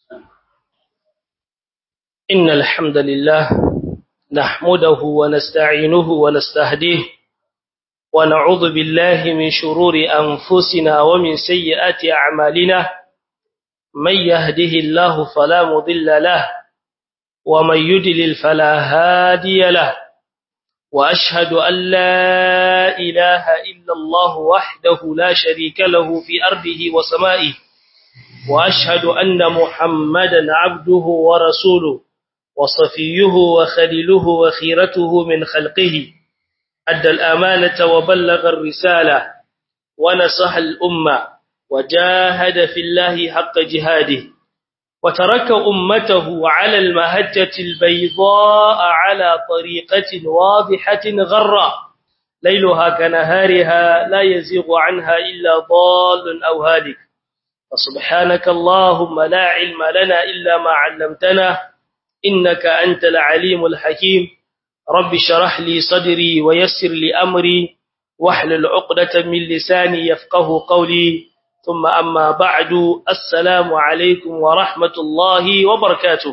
إن الحمد لله نحمده ونستعينه ونستهديه ونعوذ بالله من شرور أنفسنا ومن سيئات أعمالنا من يهده الله فلا مضل له ومن يدلل فلا هادي له وأشهد أن لا إله إلا الله وحده لا شريك له في أرضه وسمائه وأشهد أن محمدا عبده ورسوله وصفيه وخليله وخيرته من خلقه أدى الأمانة وبلغ الرسالة ونصح الأمة وجاهد في الله حق جهاده وترك أمته على المهجة البيضاء على طريقة واضحة غراء ليلها كنهارها لا يزيغ عنها إلا ضال أو هالك فسبحانك اللهم لا علم لنا إلا ما علمتنا إنك أنت العليم الحكيم رب شرح لي صدري ويسر لي أمري واحلل عقدة من لساني يفقه قولي ثم أما بعد السلام عليكم ورحمة الله وبركاته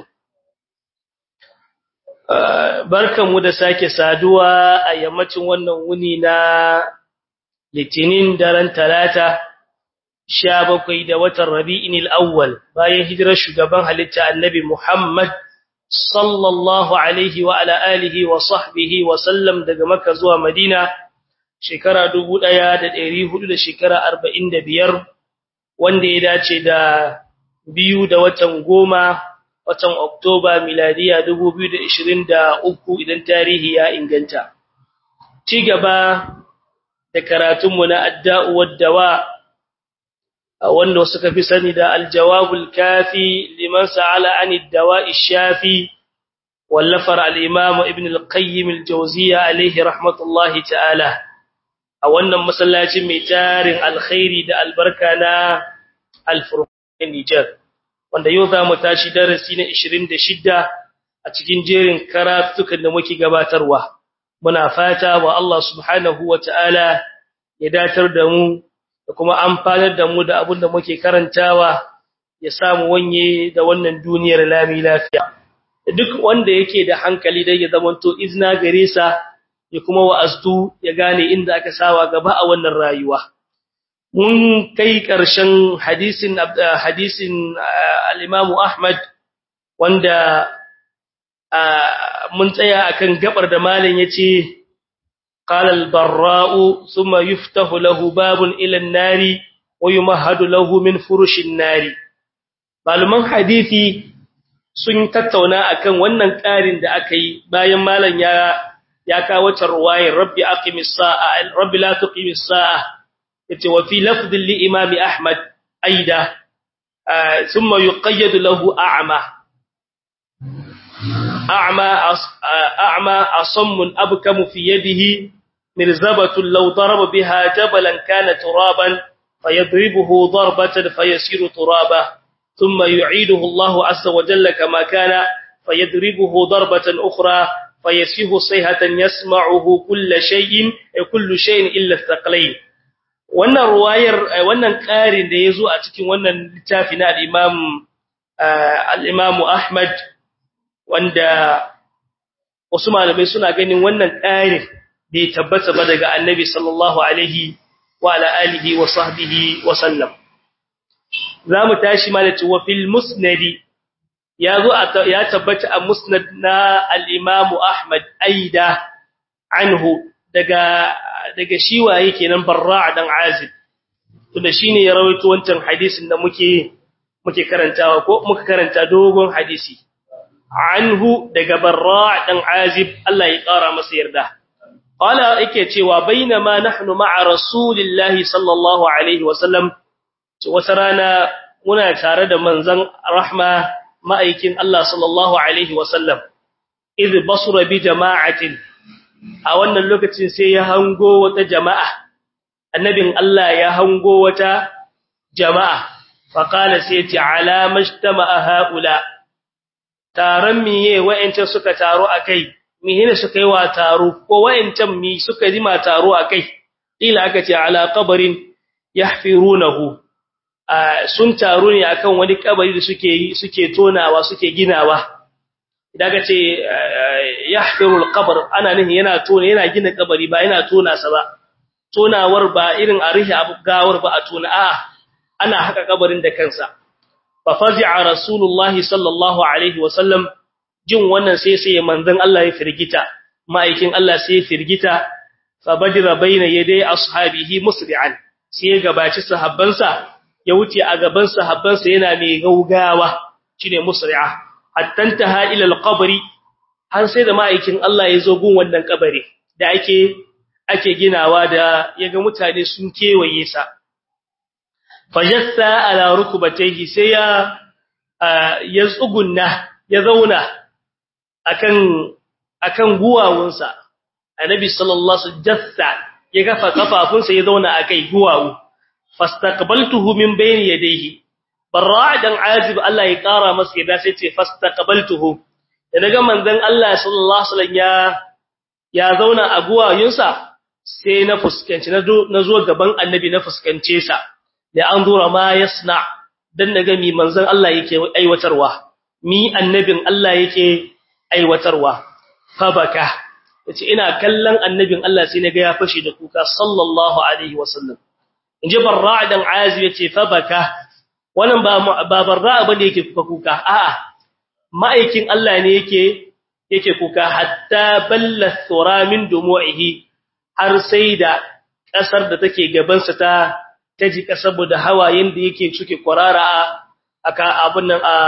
barkanmu da sake saduwa a yammacin wannan wuni na litinin daren talata sha bakwai da watan rabi'in al'awwal bayan hijirar shugaban halitta annabi Muhammad sallallahu alaihi wa ala alihi wa sahbihi wa sallam daga Makka zuwa Madina shekara 1400 da shekara 45 wanda ya dace da biyu da watan goma watan Oktoba miladiya 2023 idan tarihi ya inganta ci gaba da karatunmu na adda'u wad-dawa wanda suka fi sani da aljawabul kafi liman sa'ala anid dawa'i shafi wallafar al-imam ibn al-qayyim al-jawziyya alayhi rahmatullahi ta'ala a wannan masallacin mai tarin alkhairi da albarka na al-furqan Niger wanda yau za mu tashi darasi na 26 a cikin jerin karatukan da muke gabatarwa muna fata wa Allah subhanahu wa ta'ala ya datar da mu da kuma amfanar da mu da abin da muke karantawa ya samu wanye da wannan duniyar lami lafiya duk wanda yake da hankali dai ya zamanto izna gare sa ya kuma wa'aztu ya gane inda aka sawa gaba a wannan rayuwa mun kai ƙarshen hadisin hadisin al-Imam Ahmad wanda mun tsaya akan gabar da malam yace قال البراء ثم يفتح له باب إلى النار ويمهد له من فرش النار malaman hadisi sun tattauna akan wannan ƙarin da aka yi bayan malam ya ya kawo tarwayar rabbi aqimis sa'a rabbi la tuqimis sa'a yace wa fi lafdhin li imam ahmad aida thumma yuqayyad lahu a'ma a'ma a'ma asammun abkamu fi yadihi مرزبة لو ضرب بها جبلا كان ترابا فيضربه ضربة فيسير ترابا ثم يعيده الله عز وجل كما كان فيضربه ضربة أخرى فيسيه صيحة يسمعه كل شيء كل شيء إلا الثقلين wannan ruwayar wannan ƙarin da yazo a cikin wannan littafi na al-Imam al-Imam Ahmad wanda wasu malamai suna ganin wannan ƙarin bai tabbata ba daga annabi sallallahu alaihi wa ala alihi wa sahbihi wa sallam zamu tashi malati wa fil musnad yazo ya tabbata a musnad na al-imam ahmad aida anhu daga daga shi waye kenan barra' dan azib to da shine ya rawaito wancan hadisin da muke muke karantawa ko muka karanta dogon hadisi anhu daga barra' dan azib Allah ya kara masa yarda qala yake cewa bainama nahnu ma'a rasulillahi sallallahu alaihi wasallam wata rana muna tare da manzon rahma ma'aikin Allah sallallahu alaihi wasallam idh basura bi jama'atin a wannan lokacin sai ya hango wata jama'a annabin Allah ya hango wata jama'a faqala sai ce ala majtama'a haula taron miye wa'ance suka taro akai mihina suka yi wa taro ko wa'ancan mi suka jima taro akai ila aka ce ala qabrin yahfirunahu sun taru ne akan wani kabari da suke yi suke tonawa suke ginawa idan ka ce yahfirul qabr ana nihin yana tona yana gina kabari ba yana tona sa ba tonawar ba irin a rihi abu gawar ba a tona a ana haka kabarin da kansa fa fazi'a rasulullahi sallallahu alaihi wasallam jin wannan sai sai manzon Allah ya firgita ma'aikin Allah sai ya firgita fa badira baina yaday ashabihi musri'an sai ya gabaci sahabbansa ya wuce a gaban sahabbansa yana mai gaugawa shine musri'a hatta taha ila alqabri har sai da ma'aikin Allah ya zo gun wannan kabari da ake ake ginawa da yaga mutane sun kewaye sa fajassa ala rukubatayhi sai ya ya tsugunna ya zauna akan akan guwawunsa annabi sallallahu alaihi wasallam ya kafa kafafunsa ya zauna akai guwawu fastaqbaltuhu min bayni yadayhi barra dan azib Allah ya kara masa yadda sai ce fastaqbaltuhu da daga manzon Allah sallallahu alaihi wasallam ya ya zauna a guwayunsa sai na fuskanci na zo gaban annabi na fuskance sa da an zura ma yasna dan daga mi manzon Allah yake aiwatarwa mi annabin Allah yake aiwatarwa fa baka yace ina kallon annabin Allah sai naga ya fashi da kuka sallallahu alaihi wasallam inji barra dan azib yace fa baka wannan ba ba barra bane yake kuka kuka a'a ma'aikin Allah ne yake yake kuka hatta balla thura min dumu'ihi har sai da kasar da take gaban sa ta taji saboda hawayen da yake suke kwarara aka abun nan a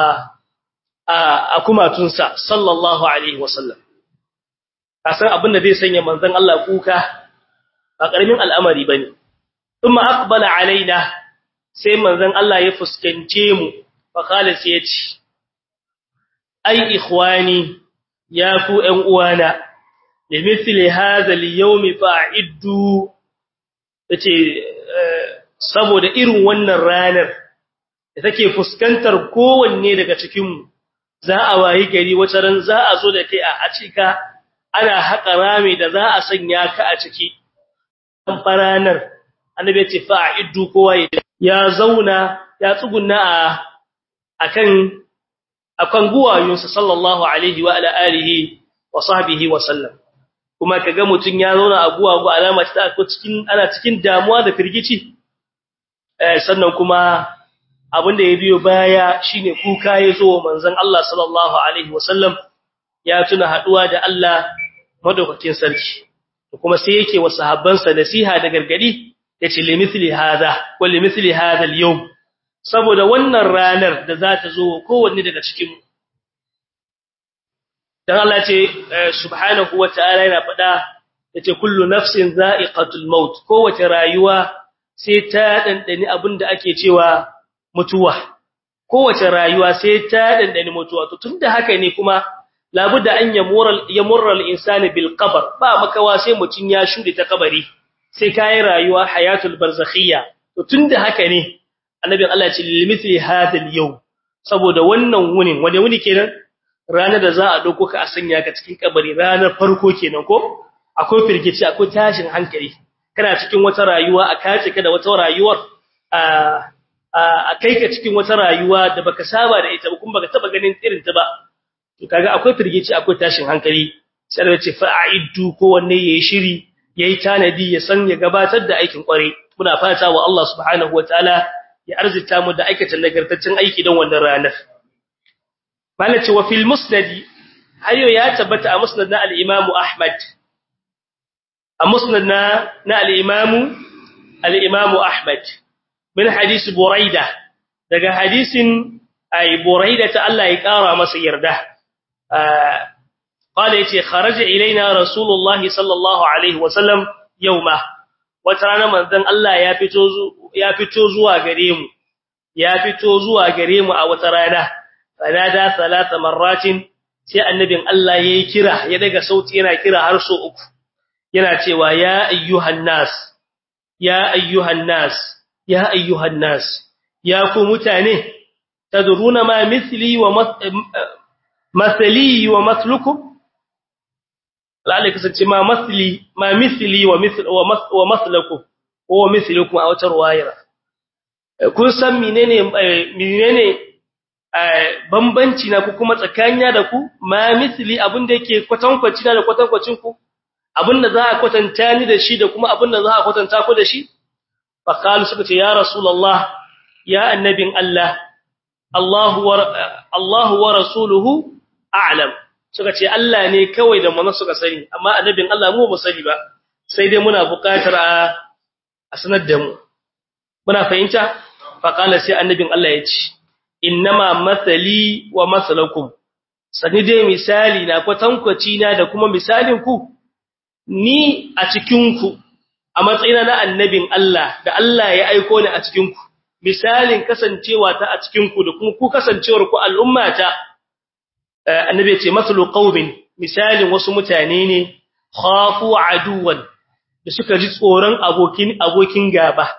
a kumatunsa sallallahu alaihi wasallam kasan abin da zai sanya manzon Allah kuka ba karamin al'amari bane kuma aqbala alaina sai manzon Allah ya fuskance mu fa kala sai ya ce ai ikhwani ya ku ƴan uwana limithli hadha al-yawm fa'iddu yace saboda irin wannan ranar da take fuskantar kowanne daga cikin mu za a wayi gari wata ran za a zo da kai a cika ana haƙa rami da za a sanya ka a ciki an faranar annabi ya ce fa'iddu kowa ya zauna ya tsugunna a akan akan guwayunsa sallallahu alaihi wa ala alihi wa sahbihi wa sallam kuma kaga mutun ya zauna a guwagu alama ta ko cikin ana cikin damuwa da firgici eh sannan kuma abinda ya biyo baya shine kuka yazo manzon Allah sallallahu alaihi wa sallam ya tuna haduwa da Allah madaukakin sarki kuma sai yake wa sahabbansa nasiha da gargadi yace limithli hadha wa limithli hadha al-yawm saboda wannan ranar da za ta zo kowanne daga cikin dan Allah ce subhanahu wataala yana faɗa yace kullu nafsin za'iqatul maut kowace rayuwa sai ta dandani abinda ake cewa mutuwa kowace rayuwa sai ta dandani mutuwa to tunda haka ne kuma labudda an yamura yamurra al-insani bil qabr ba makawa sai mutun ya shude ta kabari sai kai rayuwa hayatul barzakhiyya to tunda haka ne annabi Allah ya ce limithli hadal yawm saboda wannan wunin wanda wuni kenan ranar da za a dauko ka a sanya ka cikin kabari ranar farko kenan ko akwai firgici akwai tashin hankali kana cikin wata rayuwa a kace ka da wata rayuwar a a kai ka cikin wata rayuwa da baka saba da ita ba kuma baka taba ganin irin ta ba to kaga akwai firgici akwai tashin hankali sai Allah ya ce fa'iddu ko wanne yayi shiri yayi tanadi ya san ya gabatar da aikin kware muna fata wa Allah subhanahu wataala ya arzita mu da aikata nagartaccen aiki don wannan ranar malaci wa fil musnad hayo ya tabbata a musnad na al-imam ahmad a musnad na na al-imam al-imam ahmad min hadis buraida daga hadisin ay buraida ta Allah ya kara masa yarda قال يتي خرج إلينا رسول الله صلى الله عليه وسلم يوما وترانا منزن الله ya fito ya fito zuwa gare mu ya fito zuwa gare mu a wata rana fanada salata marratin sai annabin Allah yayi kira ya daga sauti yana kira har so uku yana cewa ya ayyuhan nas ya ayyuhan nas ya ayyuhan nas ya ku mutane tadruna ma mithli wa mathli wa mathlukum lalle kasance ma mathli ma mithli wa mithl wa mathlakum wa mithlukum a wata ruwayar kun san menene menene bambanci na ku kuma tsakanya da ku ma misli abinda yake kwatankwaci na da kwatankwacin ku abinda za a kwatanta ni da shi da kuma abinda za a kwatanta ku da shi fa qalu suka ce ya rasulullah ya annabin Allah Allahu wa Allahu wa rasuluhu a'lam suka ce Allah ne kawai da manzo suka sani amma annabin Allah mu ba sani ba sai dai muna buƙatar a a sanar da mu muna fahimta fa qala sai annabin Allah ya ce innama mathali wa masalakum sani dai misali na kwatankwaci na da kuma misalin ku ni a cikin ku a matsayina na annabin Allah da Allah ya aiko ni a cikin ku misalin kasancewa ta a cikin ku da kuma ku kasancewar ku al'ummata annabi ya ce masalu qaumin misalin wasu mutane ne khafu aduwan da suka ji tsoron abokin abokin gaba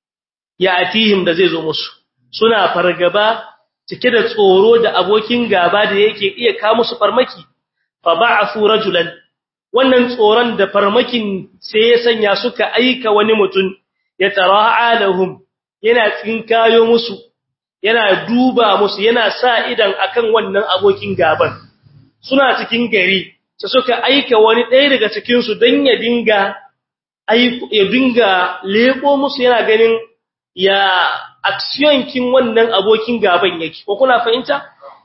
ya atihim da zai zo musu suna fargaba cike da tsoro da abokin gaba da yake iya kawo musu farmaki fa ba'athu rajulan wannan tsoron da farmakin sai ya sanya suka aika wani mutum ya tara'a lahum yana tsinkayo musu yana duba musu yana sa idan akan wannan abokin gaban suna cikin gari sai suka aika wani ɗaya daga cikin su dan ya dinga ya dinga leko musu yana ganin ya action kin wannan abokin gaban yake ko kuna fahimta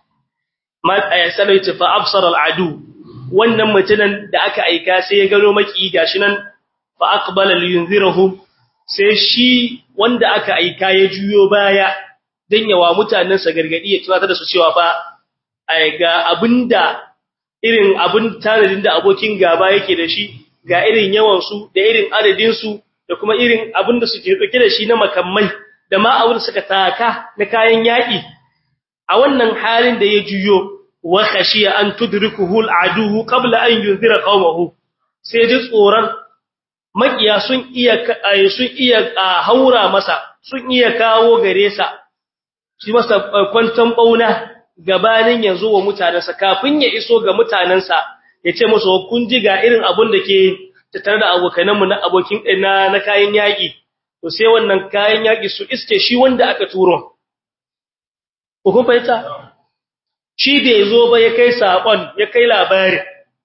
ma ayasalaita fa absara al'adu wannan mutunan da aka aika sai ya gano maki gashi nan fa aqbala liyunzirahum sai shi wanda aka aika ya juyo baya dan yawa mutanen sa gargadi ya tunatar da su cewa fa ai ga abinda irin abin tanadin da abokin gaba yake da shi ga irin yawan su da irin adadin su da kuma irin abinda suke dauke da shi na makamai da ma abin suka taka na kayan yaki a wannan halin da ya juyo wa khashiya an tudrikuhu al'aduhu qabla an yunzira qaumahu sai ji tsoran makiya sun iya sun iya haura masa sun iya kawo gare sa shi masa kwantan bauna gabanin yanzu wa mutanansa kafin ya iso ga mutanansa ya ce musu kun ji ga irin abun da ke tattare da abokananmu na abokin na na kayan yaki to sai wannan kayan yaki su iske shi wanda aka turo ko kun fahimta shi bai zo ba ya kai sakon ya kai labari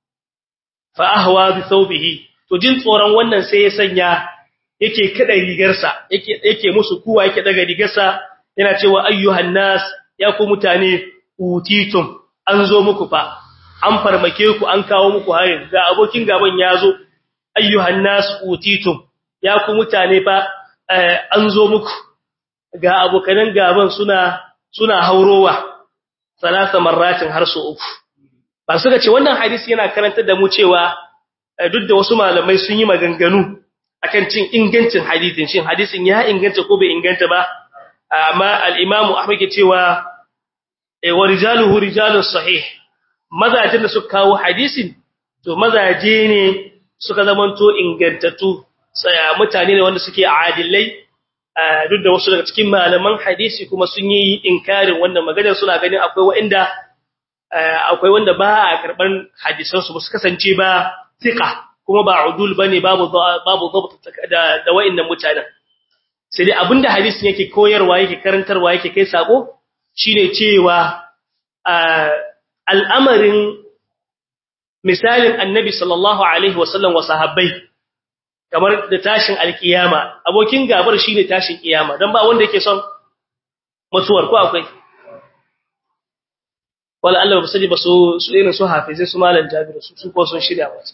fa ahwa bi thawbihi to jin tsoron wannan sai ya sanya yake kada rigarsa yake yake musu kuwa yake daga rigarsa yana cewa ayyuhan nas ya ku mutane utitum an zo muku fa an farmake ku an kawo muku harin ga abokin gaban ya zo ayyuhan nas utitum ya ku mutane fa an zo muku ga abokanan gaban suna suna haurowa salasa marratin har su uku ba suka ce wannan hadisi yana karantar da mu cewa duk da wasu malamai sun yi maganganu akan cin ingancin hadisin shin hadisin ya inganta ko bai inganta ba amma al-Imam Ahmad ke cewa wa rijaluhu rijalus sahih mazajin da suka kawo hadisin to mazaje ne suka zamanto ingantattu sai mutane ne wanda suke adilai duk da wasu daga cikin malaman hadisi kuma sun yi inkarin wannan maganar suna ganin akwai wanda akwai wanda ba a karban hadisan su su kasance ba thiqa kuma ba udul bane babu babu dabt da da wayannan mutanen sai dai abinda hadisin yake koyarwa yake karantarwa yake kai sako shine cewa al'amarin misalin annabi sallallahu alaihi wasallam wa sahabbai kamar da tashin alkiyama abokin gabar shine tashin kiyama dan ba wanda yake son mutuwar ko akwai wala Allah ba sani ba su su irin su hafize su malam Jabir su su ko sun shirya ba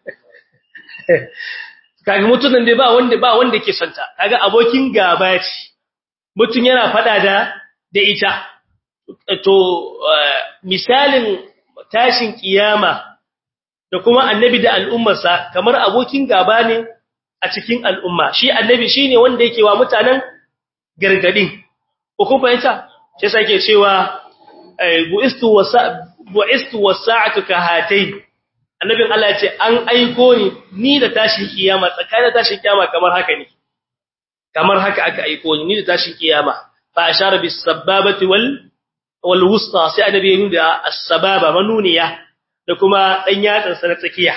kaga mutunan dai ba wanda ba wanda yake son ta kaga abokin gaba ce mutun yana fada da da ita to misalin tashin kiyama da kuma annabi da al'ummarsa kamar abokin gaba ne a cikin al'umma shi annabi shine wanda yake wa mutanen gargadin ko kun fahimta sai sake cewa buistu wasa buistu wasa'atu ka hatai annabin Allah ya ce an aiko ni ni da tashin kiyama tsakanin tashin kiyama kamar haka ne kamar haka aka aiko ni ni da tashin kiyama fa ashara bis sababati wal wal wusta sai annabi ya nuna as-sababa manuniya da kuma dan yatsan sa na tsakiya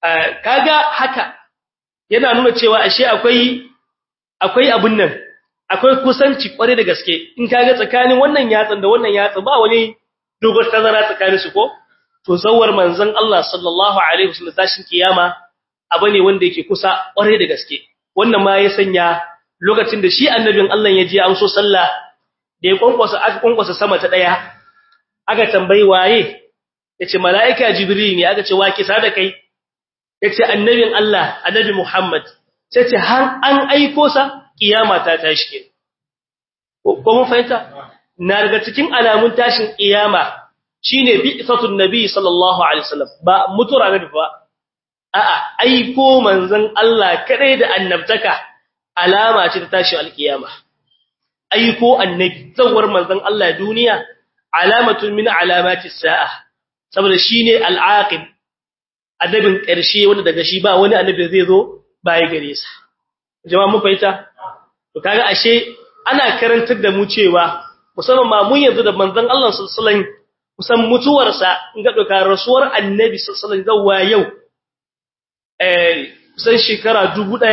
kaga haka yana nuna cewa ashe akwai akwai abun nan akwai kusanci kware da gaske in kaga tsakanin wannan yatsan da wannan yatsan ba wani dogon tazara tsakanin su ko to zawar manzon Allah sallallahu alaihi wasallam tashin kiyama abu ne wanda yake kusa kware da gaske wannan ma ya sanya lokacin da shi annabin Allah ya je amso sallah da ya kwankwasa aka kwankwasa sama ta daya aka tambayi waye yace malaika jibril ne aka ce wa kisa da kai yace annabin Allah annabi Muhammad sai ce har an aiko sa kiyama ta tashi ke ko mun fahimta na daga cikin alamun tashin kiyama shine bi'satun nabi sallallahu alaihi wasallam ba mutura nabi ba a'a aiko manzon Allah kadai da annabtaka alama ce ta tashin alkiyama aiko annabi zawar manzon Allah duniya alamatun min alamati sa'a saboda shine al'aqib annabin ƙarshe wanda daga shi ba wani annabi zai zo baya gare sa jama'a mun fahimta to kaga ashe ana karantar da mu cewa musamman ma mun yanzu da manzon Allah sallallahu alaihi wasallam kusan mutuwarsa in ga doka rasuwar annabi sallallahu alaihi wasallam zawwa yau eh kusan shekara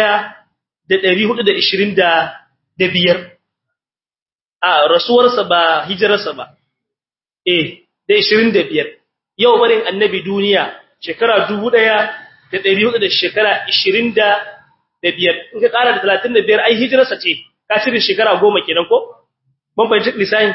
1425 a rasuwarsa ba hijirarsa ba eh da 25 yau barin annabi duniya shekara 1400 da shekara 20 da biyar in ka ƙara da talatin da biyar ai hijirarsa ce ka cire shekara goma kenan ko ban fahimci lissahin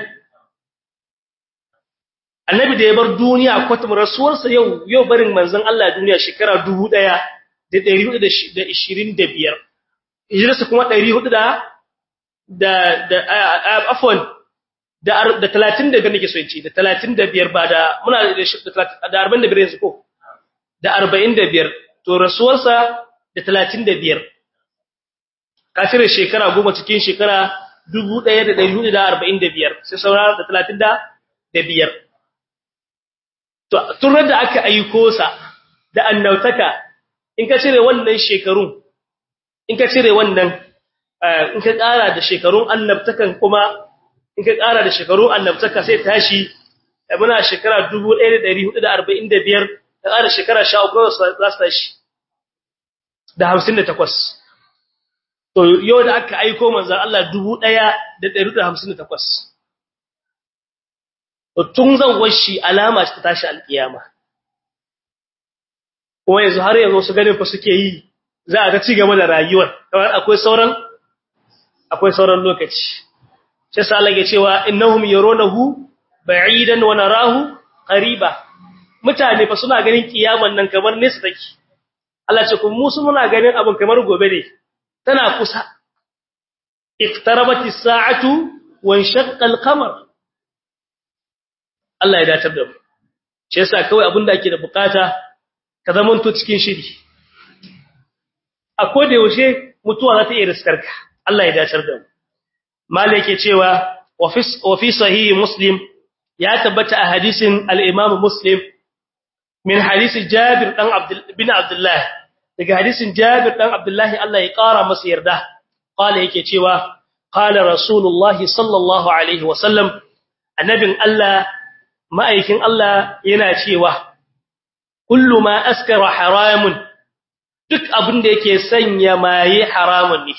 annabi da ya bar duniya kwatum rasuwarsa yau yau barin manzon Allah duniya shekara dubu ɗaya da ɗari hudu da ishirin da biyar hijirarsa kuma ɗari hudu da da da afwan da da talatin da biyar nake so in ce da talatin da biyar ba da muna da arba'in da biyar yanzu ko da arba'in da biyar to rasuwarsa da talatin da biyar kafirin shekara goma cikin shekara dubu ɗaya da ɗari hudu da arba'in da biyar sai saura da talatin da biyar tun da aka aiko sa da annautaka in ka cire wannan shekarun in ka cire wannan in ka ƙara da shekarun annabtakan kuma in ka ƙara da shekarun annabtaka sai tashi muna shekara dubu ɗaya da ɗari hudu da arba'in da biyar ka ƙara shekara sha uku za su tashi da hamsin da takwas to yau da aka aiko manzan Allah dubu ɗaya da ɗari da hamsin da takwas to tun zan washi alama ta tashi alƙiyama kuma yanzu har yanzu su ganin fa suke yi za a ga ci gaba da rayuwar kamar akwai sauran akwai sauran lokaci sai sa Allah ya cewa innahum yarunahu ba'idan wa narahu qariba mutane fa suna ganin kiyaman nan kamar nesa take Allah ce kuma musu muna ganin abin kamar gobe ne tana kusa iqtarabati as-sa'atu wa inshaqqa al-qamar Allah ya datar da mu shi yasa kawai abin da ake da bukata ka zamanto cikin shiri akwai da yaushe mutuwa za ta iya riskarka Allah ya datar da mu malai yake cewa wa fi sahih muslim ya tabbata a hadisin al-imam muslim min hadisi Jabir dan Abdul bin Abdullah daga hadisin Jabir dan Abdullah Allah ya kara masa yarda qala yake cewa qala Rasulullah sallallahu alaihi wasallam annabin Allah ma'aikin Allah yana cewa kullu ma askara haramun duk abin da yake sanya maye haramun ne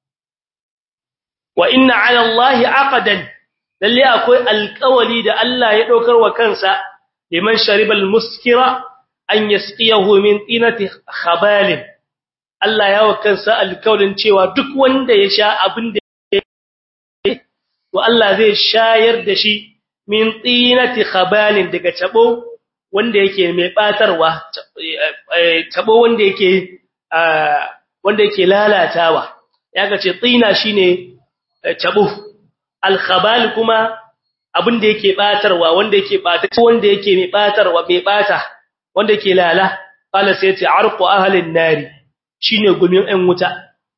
wa inna ala Allah aqdan lalle akwai alƙawali da Allah ya daukar wa kansa liman sharibal muskira an yasqiyahu min tinati khabalin Allah ya wakansa alkaulin cewa duk wanda ya sha abin da to Allah zai shayar da shi min tinati khabalin daga tabo wanda yake mai batarwa tabo wanda yake wanda yake lalatawa yaga ce tsina shine tabo al-khabal kuma abin da yake batarwa wanda yake bata wanda yake mai batarwa mai bata wanda yake lala qala sai ce arqu ahlin nari shine gumin ɗan wuta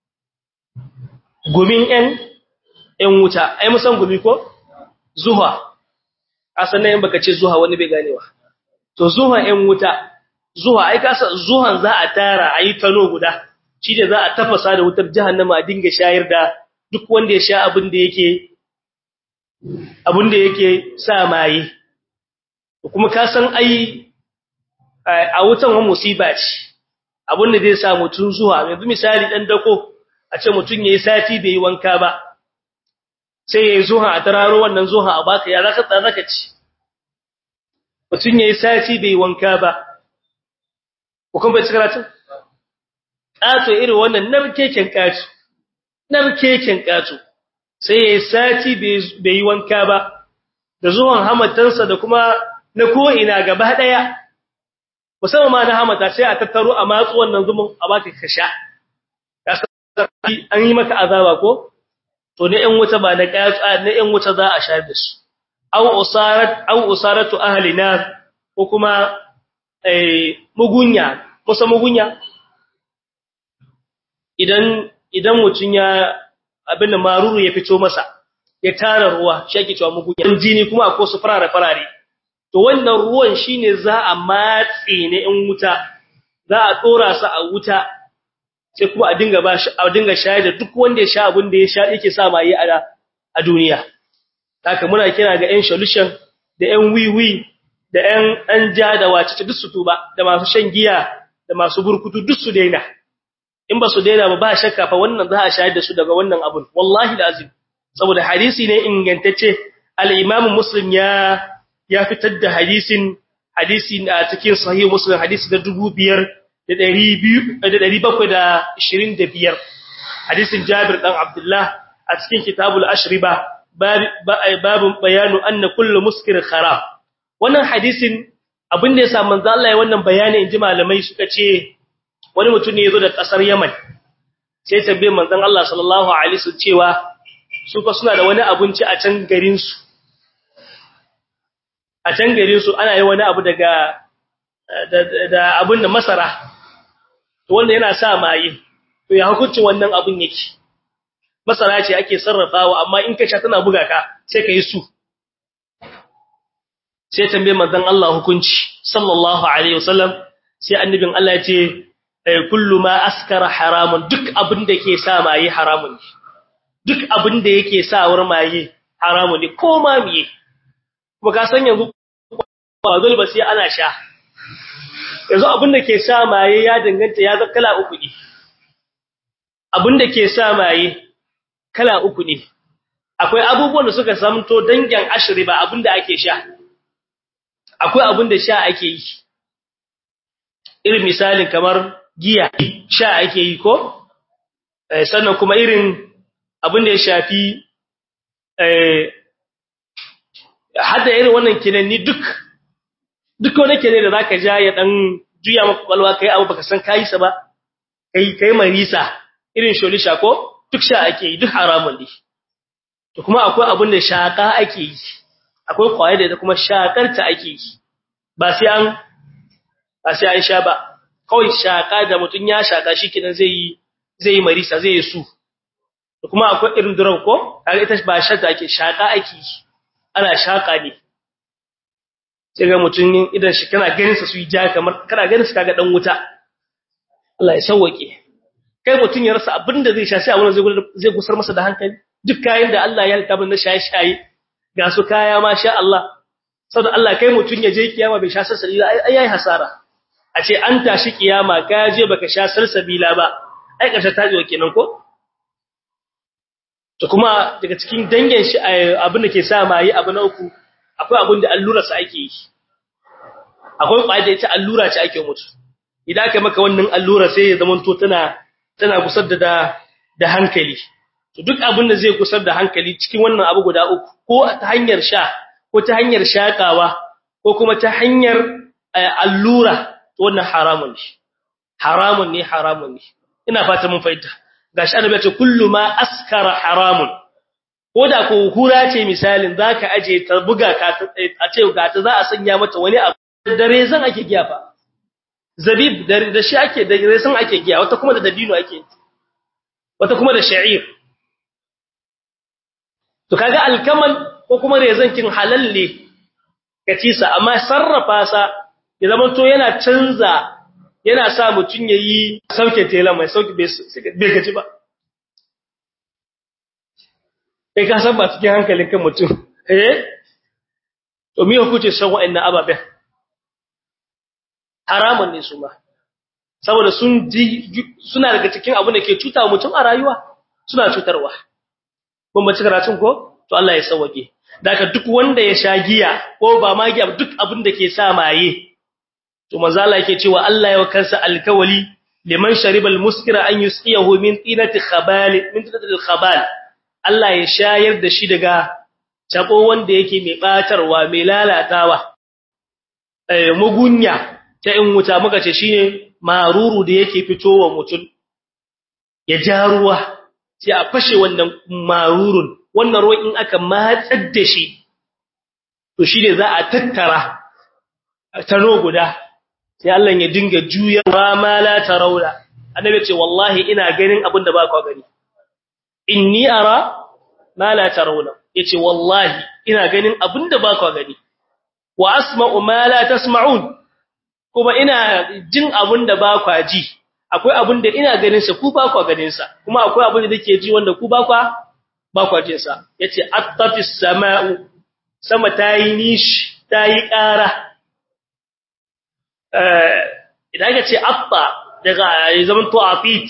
gumin ɗan ɗan wuta ai musan gumi ko zuha asan nan baka ce zuha wani bai ganewa to zuha ɗan wuta zuha ai kasa zuhan za a tara ayi tano guda shi da za a tafasa da wutar jahannama a dinga shayar da duk wanda ya sha abin da yake abin da yake sa maye kuma ka san ai a wutan wa musiba ce abin da zai sa mutun zuwa yanzu misali dan dako a ce mutun yayi sati bai yi wanka ba sai yayi zuha a tararo wannan zuha a baka ya zaka tsara ka ci mutun yayi sati bai wanka ba ko kuma bai tsara tun kato irin wannan narkeken kato narkeken kato sai yayi sati bai yi wanka ba da zuwan hamatansa da kuma na ko ina gaba daya musamman ma na hamata sai a tattaro a matsu wannan zumun a baka ka sha an yi maka azaba ko to na ƴan wuta ba na ƙyatsa na ƴan wuta za a sha da su aw usarat aw usaratu ahli nar ko kuma eh mugunya kusa mugunya idan idan mutun ya abin da maruru ya fito masa ya tara ruwa shi ake cewa mugunya jini kuma akwai su farare farare to wannan ruwan shine za a matse ne in wuta za a tsora su a wuta sai kuma a dinga ba shi a dinga shayar da duk wanda ya sha abin da ya sha yake sa mai a a duniya haka muna kira ga ƴan solution da ƴan wiwi da ƴan an ja da wace duk su tuba da masu shan giya da masu burkutu duk su daina in ba su daina ba ba shakka fa wannan za a shayar da su daga wannan abun wallahi lazim saboda hadisi ne ingantacce al-imam muslim ya ya fitar da hadisin hadisi a cikin sahih muslim hadisi da 2725 hadisin jabir dan abdullah a cikin kitabul ashriba babun bayanu anna kullu muskir kharab wannan hadisin abin da yasa manzo Allah ya wannan bayani inji malamai suka ce wani mutum ne yazo da kasar Yaman sai tambaye manzon Allah sallallahu alaihi wasallam cewa su fa suna da wani abinci a can garin su a can garin su ana yi wani abu daga da abin da masara to wanda yana sa maye to ya hukuncin wannan abin yake masara ce ake sarrafawa amma in ka sha tana buga ka sai ka yi su sai tambaye manzon Allah hukunci sallallahu alaihi wasallam sai annabin Allah ya ce kullu ma askara haramun duk abin da ke sa maye haramun ne duk abin da yake sa war maye haramun ne ko ma miye kuma ka san yanzu ba dole ba sai ana sha yanzu abin da ke sa maye ya danganta ya zama kala uku ne abin da ke sa maye kala uku ne akwai abubuwan da suka samto dangin ashiri ba abin da ake sha akwai abin da sha ake yi irin misalin kamar giya sha ake yi ko sannan kuma irin abin da ya shafi hada irin wannan kinanni duk duk wani kene da zaka ja ya dan juya maka kwalwa kai abu baka san kai sa ba kai kai marisa irin sholisha ko duk sha ake yi duk haramun ne to kuma akwai abin da shaka ake yi akwai kwaye da kuma shakar ta ake yi ba sai an ba sai an sha ba kawai shaka da mutun ya shaka shikenan zai yi zai yi marisa zai yi su to kuma akwai irin durau ko kaga ita ba shata ake shaka ake yi ana shaka ne sai ga mutum idan shi kana ganin sa su yi ja kamar kana ganin su kaga dan wuta Allah ya sauke kai mutum ya rasa abinda zai sha sai abun zai zai gusar masa da hankali duk kayan da Allah ya halka na shaye shaye ga su kaya ma sha Allah saboda Allah kai mutum ya je kiyama bai sha salsabila ai ai hasara a ce an tashi kiyama ka je baka sha salsabila ba ai karshe tajiwa kenan ko to kuma daga cikin dangin shi abin da ke sa ma yi abu na uku akwai abin da allura sa ake yi akwai kwaya da ita allura ce ake mutu idan aka maka wannan allura sai ya zama to tana tana gusar da da hankali to duk abin da zai gusar da hankali cikin wannan abu guda uku ko ta hanyar sha ko ta hanyar shakawa ko kuma ta hanyar allura to wannan haramun ne haramun ne haramun ne ina fata mun fahimta gashi annabi ya ce kullu ma askara haramun koda ko hura ce misalin zaka aje ta buga ka a ce ga ta za a sanya mata wani abu dare zan ake giya fa zabib da shi ake da resan ake giya wata kuma da dabino ake wata kuma da sha'ir to kaga alkamal ko kuma rezan kin halalle kacisa amma sarrafa sa ya zama to yana canza yana sa mutun yayi sauke tela mai sauke bai gaji ba kai ka san ba cikin hankalin kan mutum eh to me hukunce san wa'annan ababen haramun ne su ma saboda sun suna daga cikin abin da ke cuta mutum a rayuwa suna cutarwa ban ba karatun ko to Allah ya sauke daga duk wanda ya sha giya ko ba ma giya duk abin da ke sa maye to manzo Allah yake cewa Allah ya kansa alkawali liman sharibal muskira an yusqiyahu min tinati khabal min tinati khabal Allah ya shayar da shi daga tabo wanda yake mai batarwa mai lalatawa eh mugunya ta in wuta muka ce shine maruru da yake fitowa mutum ya ja ruwa sai a fashe wannan marurun wannan ruwan in aka matsar da shi to shine za a tattara tano guda sai Allah ya dinga juyawa ma la tarawla annabi ce wallahi ina ganin abin da ba ku gani inni ara ma la tarawla yace wallahi ina ganin abin da ba ku gani wa asma'u ma la tasma'un kuma ina jin abin da ba ku ji akwai abin da ina ganin sa ku ba ku ganin sa kuma akwai abin da nake ji wanda ku ba ku ba ku jin sa yace attafis sama'u sama tayi nishi tayi ƙara eh idan ka ce atta daga zaman to afit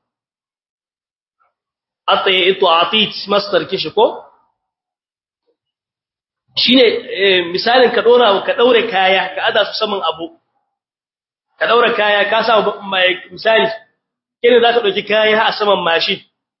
atta ya to afit masdar kishi ko shine misalin ka dora ka daure kaya ka ada su saman abu ka daura kaya ka sa misali kene zaka dauki kaya a saman mashin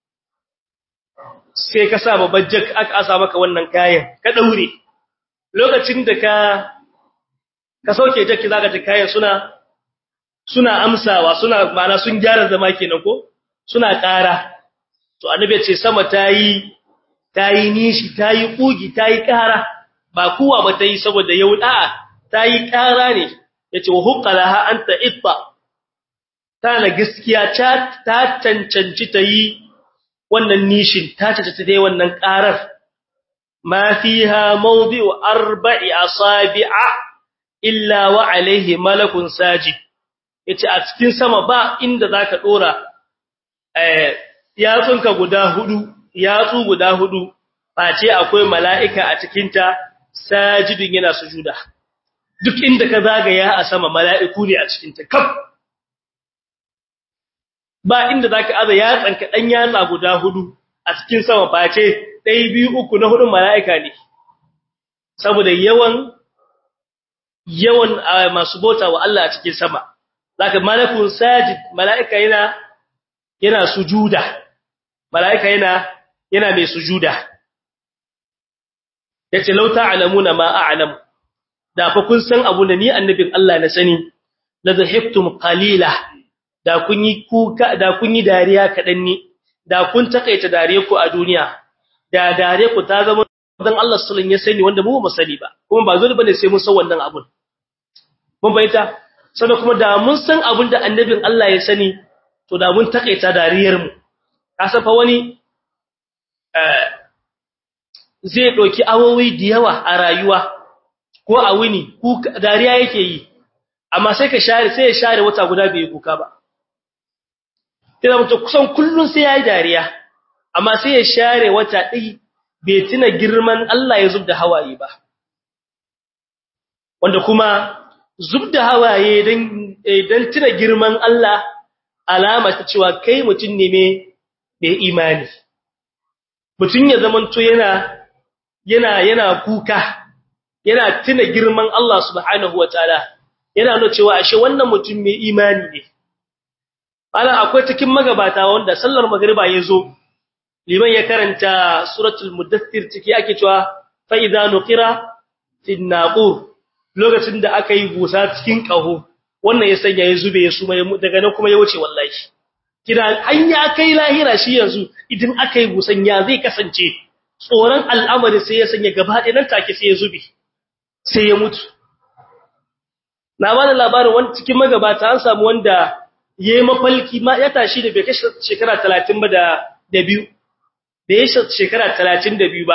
sai ka sa babban jak aka asa maka wannan kayan ka daure lokacin da ka ka sauke jakki zaka ji kayan suna suna amsawa suna mana sun gyara zama kenan ko suna ƙara to annabi ce sama tayi tayi nishi tayi kugi tayi ƙara ba kuwa ba tayi saboda yau da'a tayi ƙara ne yace wa huqqalaha anta itta tana gaskiya ta cancanci tayi wannan nishin ta cancanci tayi wannan ƙarar ma fiha mawdi'u arba'i asabi'a illa wa alayhi malakun sajid yace a cikin sama ba inda zaka dora eh yatsunka guda hudu yatsu guda hudu face akwai mala'ika a cikin ta sajidun yana sujuda duk inda ka zagaya a sama mala'iku ne a cikin ta kaf ba inda zaka aza yatsanka dan yatsa guda hudu a cikin sama face dai biyu uku na hudun mala'ika ne saboda yawan yawan masu bota wa Allah a cikin sama zaka malakun sajid mala'ika yana yana sujuda mala'ika yana yana mai sujuda yace law ta'lamuna ma a'lamu da fa kun san abu da ni annabin Allah na sani la zahibtum qalila da kun yi kuka da kun yi dariya kadan ni da kun takaita dariya ku a duniya da dariya ku ta zama dan Allah sallallahu ya sani wanda mu ba sani ba kuma ba zuri bane sai mun san wannan abun mun bayyana sannan kuma da mun san abun da annabin Allah ya sani to da mun takaita dariyar mu kasan fa wani eh zai doki awowi da yawa a rayuwa ko a wuni dariya yake yi amma sai ka share sai ya share wata guda bai kuka ba kina mutum kusan kullun sai yayi dariya amma sai ya share wata ɗai bai tuna girman Allah ya zubda hawaye ba wanda kuma zubda hawaye dan dan tuna girman Allah alama ta cewa kai mutum ne mai imani mutum ya zamanto yana yana yana kuka yana tuna girman Allah subhanahu wataala yana nuna cewa ashe wannan mutum mai imani ne ana akwai cikin magabata wanda sallar magriba yazo liman ya karanta suratul mudaththir ciki ake cewa fa idza nuqira fi naqur lokacin da aka yi busa cikin kaho wannan ya sanya ya zube ya suma daga nan kuma ya wuce wallahi kina an ya kai lahira shi yanzu idan aka yi busan ya zai kasance tsoron al'amari sai ya sanya gaba ɗaya nan take sai ya zube sai ya mutu na ba da labarin wani cikin magabata an samu wanda ya yi mafalki ma ya tashi da bai kashe shekara talatin ba da biyu da ya shekara talatin da biyu ba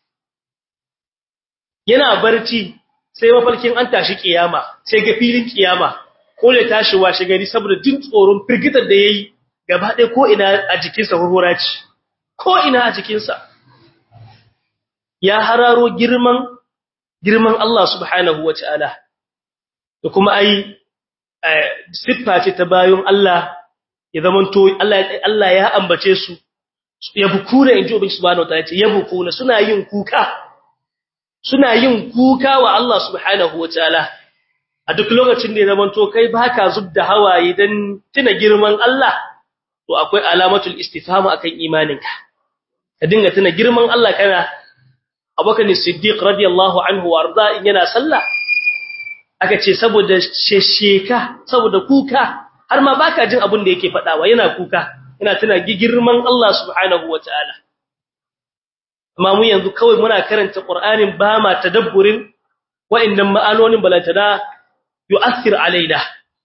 yana barci sai mafalkin an tashi kiyama sai ga filin kiyama ko da tashi washe gari saboda jin tsoron firgitar da ya yi gaba ɗaya ko ina a jikinsa hurhura ce ko ina a jikinsa ya hararo girman girman Allah subhanahu wa ta'ala da kuma ai siffa ce ta bayan Allah ya zamanto Allah ya ambace su yabkuna inji ubi subhanahu wa ta'ala ce yabkuna suna yin kuka suna yin kuka wa Allah subhanahu wa ta'ala a duk lokacin da ya zamanto kai baka zubda hawaye dan tuna girman Allah to akwai alamatul istifham akan imaninka ka dinga tuna girman Allah kana Abubakar Siddiq radiyallahu anhu warda in yana sallah aka ce saboda shesheka saboda kuka har ma baka jin abin da yake fadawa yana kuka yana tuna girman Allah subhanahu wataala amma mu yanzu kawai muna karanta Qur'anin ba ma tadabburin wa'annan ma'anonin balantana yu'athir alaina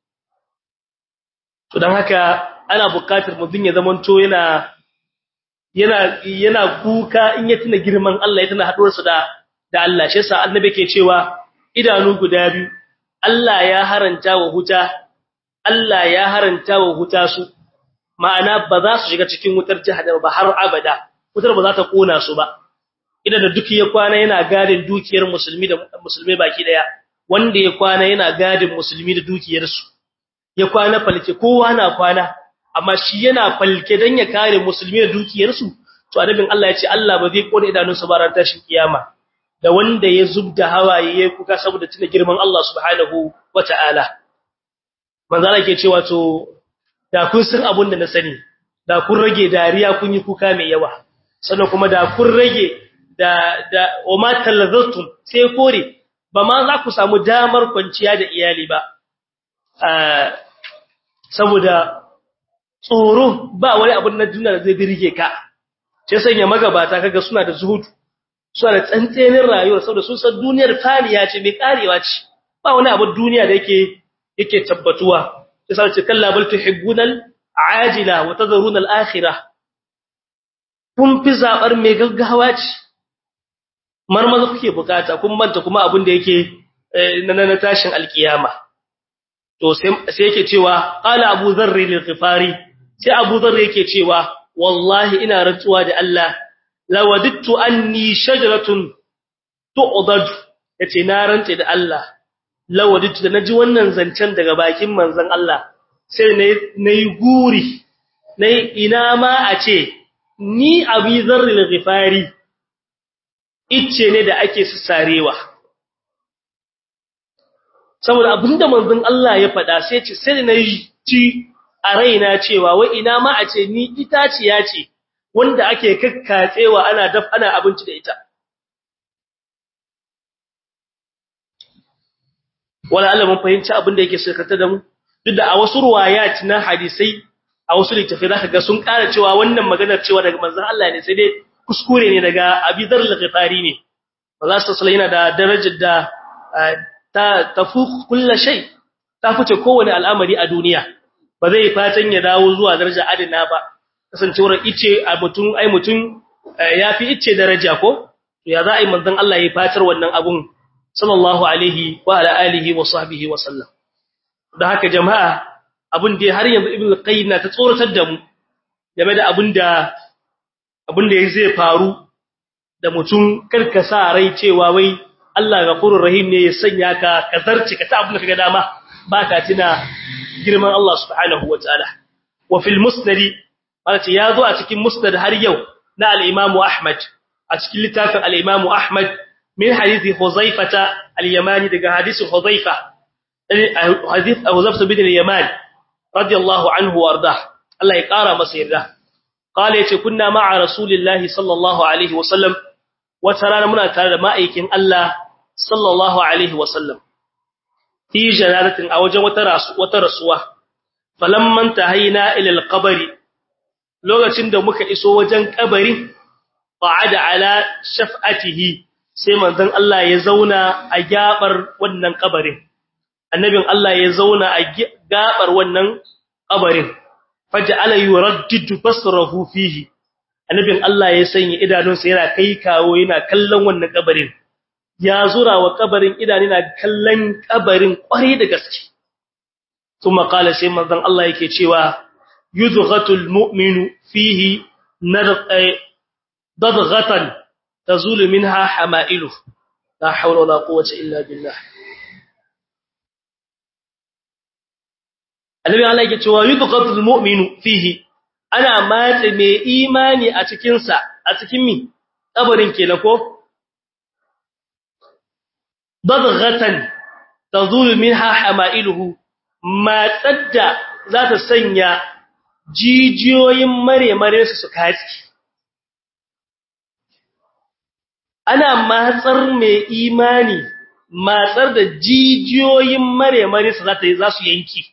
to dan haka ana buƙatar mutum ya zamanto yana yana yana kuka in ya tuna girman Allah ya tuna haduwarsa da da Allah shi yasa annabi ke cewa idanu guda biyu Allah ya haranta wa huta Allah ya haranta wa huta su ma'ana ba za su shiga cikin wutar jahannama ba har abada wutar ba za ta kona su ba idan da duk ya kwana yana gadin dukiyar musulmi da musulmai baki daya wanda ya kwana yana gadin musulmi da dukiyar su ya kwana falke kowa na kwana amma shi yana falke dan ya kare musulmi da dukiyarsu to annabin Allah ya ce Allah ba zai kone idanunsa ba ran tashin kiyama da wanda ya zubda hawaye yayi kuka saboda tuna girman Allah subhanahu wataala manzo Allah ke cewa to da kun san abun da na sani da kun rage dariya kun yi kuka mai yawa sannan kuma da kun rage da da wama talazzatum sai kore ba ma za ku samu damar kwanciya da iyali ba saboda tsoro ba wani abun na duniya da zai birge ka sai sanya magabata kaga suna da zuhudu suna da tsantsenin rayuwa saboda sun san duniyar faniya ce mai karewa ce ba wani abu duniya da yake yake tabbatuwa sai sai ce kalla bal tuhibbunal ajila wa tadharuna al akhirah kun fi zabar mai gaggawa ce marmaza kuke bukata kun manta kuma abin da yake na tashin alkiyama to sai yake cewa qala abu dharr lil ghifari sai abu dharr yake cewa wallahi ina rantsuwa da Allah lawadittu anni shajaratun tu'dad yace na rantse da Allah lawadittu da naji wannan zancen daga bakin manzon Allah sai nayi guri nayi ina ma a ce ni abi dharr lil ghifari icce ne da ake sarewa saboda abinda manzon Allah ya faɗa sai ce sai na ji a raina cewa wai ina ma a ce ni itaciya ce wanda ake kakkatsewa ana daf ana abinci da ita wala Allah mun fahimci abin da yake sirkata da mu duk da a wasu ruwayat na hadisai a wasu littafai zaka ga sun ƙara cewa wannan maganar cewa daga manzon Allah ne sai dai kuskure ne daga Abi Dharr al-Ghifari ne Allah sallallahu yana da darajar da ta tafuq kullu shay ta fice kowane al'amari a duniya ba zai fatan ya dawo zuwa daraja adina ba kasancewar ice a mutun ai mutun yafi ice daraja ko ya za a yi manzon Allah ya fatar wannan abun sallallahu alaihi wa ala alihi wa sahbihi wa sallam da haka jama'a abun da har yanzu ibnu qayyim na ta tsoratar da mu game da abun da abun da zai faru da mutum karkasa rai cewa wai Allah gafurur rahim ne ya sanya ka kazarci ka ta abun da kaga dama ba ka tuna girman Allah subhanahu wataala wa fil musnad malati yazo a cikin musnad har yau na al-Imam Ahmad a cikin littafin al-Imam Ahmad min hadisi Huzaifata al-Yamani daga hadisi Huzaifa hadith Huzaifa bin al-Yaman radiyallahu anhu warda Allah ya kara masa yarda qala yace kunna ma'a rasulillahi sallallahu alaihi wasallam wata rana muna tare da ma'aikin Allah sallallahu alaihi wasallam fi janaratin a wajen wata rasu wata rasuwa falamman tahayna ila alqabri lokacin da muka iso wajen kabarin qa'ada ala shaf'atihi sai manzon Allah ya zauna a gabar wannan kabarin annabin Allah ya zauna a gabar wannan kabarin faj'ala yuraddidu basrahu fihi annabin Allah ya sanya idanunsa yana kai kawo yana kallon wannan kabarin ya zura wa kabarin idanu yana kallon kabarin kware da gaske kuma kala sai manzon Allah yake cewa yudghatul mu'minu fihi nadghatan tazulu minha hamailuhu la hawla wala quwwata illa billah annabi Allah yake cewa yudghatul mu'minu fihi ana matse mai imani a cikin sa a cikin mi kabarin kenan ko badghatan tazulu minha hamailuhu matsadda za ta sanya jijiyoyin mare-mare su su katsi ana matsar mai imani matsar da jijiyoyin mare-mare su za ta yi za su yanki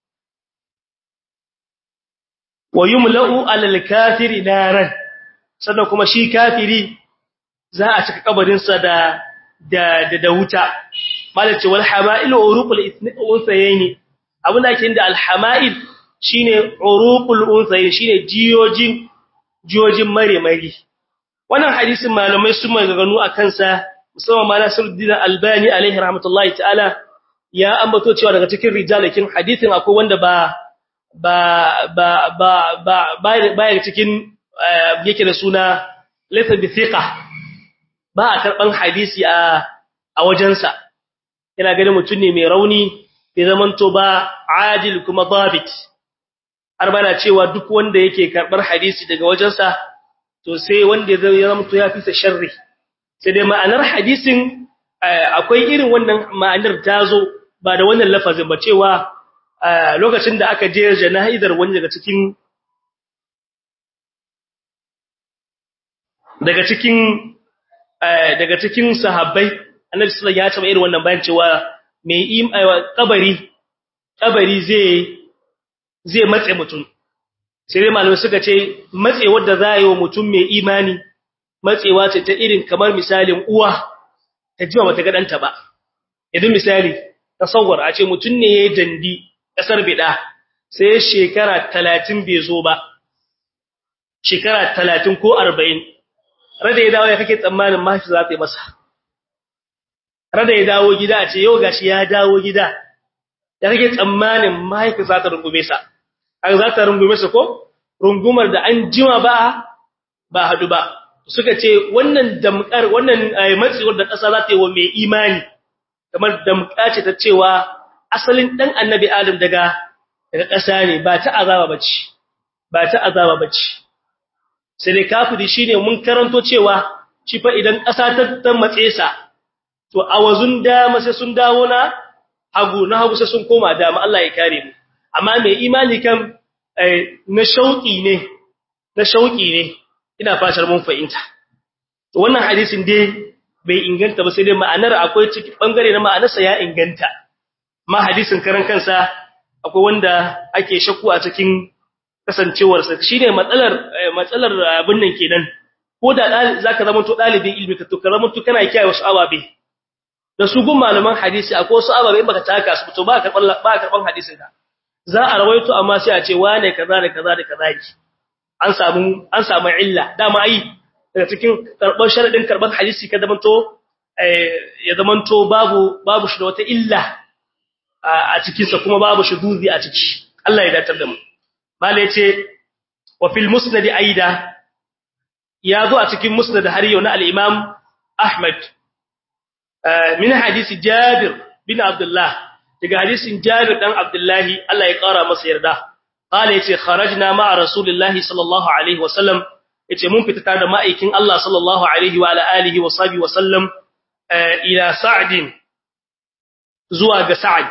wa yumla'u alal kafiri naran sannan kuma shi kafiri za a cika kabarinsa da da da wuta malace wal hama'il uruqul unthayayn abin da ake da al hama'il shine uruqul unthayayn shine jiyojin jiyojin mare mari wannan hadisin malamai sun maganganu akan sa musamman ma Nasiruddin Albani alaihi rahmatullahi ta'ala ya ambato cewa daga cikin rijalakin hadisin akwai wanda ba ba ba ba ba ba cikin yake da suna laysa bi thiqa ba a karban hadisi a a wajensa ina ganin mutum ne mai rauni bai zamanto ba adil kuma dabit har bana cewa duk wanda yake karbar hadisi daga wajensa to sai wanda ya zamanto ya fi sa sharri sai dai ma'anar hadisin akwai irin wannan ma'anar tazo ba da wannan lafazin ba cewa lokacin da aka je jana'izar wani daga cikin daga cikin daga cikin sahabbai annabi sallallahu ya taba irin wannan bayan cewa mai kabari kabari zai zai matse mutum sai dai malamai suka ce matse wanda za yi wa mutum mai imani matsewa ce ta irin kamar misalin uwa ta jima bata ga danta ba idan misali tasawwar a ce mutum ne yayin dandi kasar bida sai shekara 30 bai zo ba shekara 30 ko 40 rada ya dawo ya kake tsammanin mafi za ta yi masa rada ya dawo gida a ce yau gashi ya dawo gida ya kake tsammanin mahaifi za ta rungume sa an za ta rungume sa ko rungumar da an jima ba ba hadu ba suka ce wannan damkar wannan matsiwar da ƙasa za ta yi wa mai imani kamar damka ce ta cewa asalin dan annabi adam daga daga ƙasa ne ba ta azaba bace ba ta azaba bace sai dai kafiri shine mun karanto cewa shi fa idan ƙasa ta ta matse sa to awazun dama sai sun dawo na hagu na hagu sai sun koma dama Allah ya kare mu amma mai imani kan na shauki ne na shauki ne ina fatar mun fahimta to wannan hadisin dai bai inganta ba sai dai ma'anar akwai ciki bangare na ma'anarsa ya inganta ma hadisin karan kansa akwai wanda ake shakku a cikin kasancewarsa shine matsalar matsalar abin nan kenan ko da zaka zama to dalibin ilmi ka to ka zama to kana kiyaye wasu ababe da su gun malaman hadisi akwai wasu ababe baka taka su to ba karban ba karban hadisin ka za a rawaito amma sai a ce wane kaza da kaza da kaza ki an samu an samu illa dama ai daga cikin karban sharadin karban hadisi ka zama to ya zama to babu babu shi da wata illa a cikin sa kuma babu shuduzi a ciki Allah ya datar da mu mala yace wa fil musnad aida ya zo a cikin musnad har yau na al-imam ahmad min hadisi jabir bin abdullah daga hadisin jabir dan abdullahi Allah ya kara masa yarda qala yace kharajna ma'a rasulillahi sallallahu alaihi wa sallam yace mun fita tare da ma'aikin Allah sallallahu alaihi wa alihi wa sahbihi wa sallam ila sa'd zuwa ga sa'd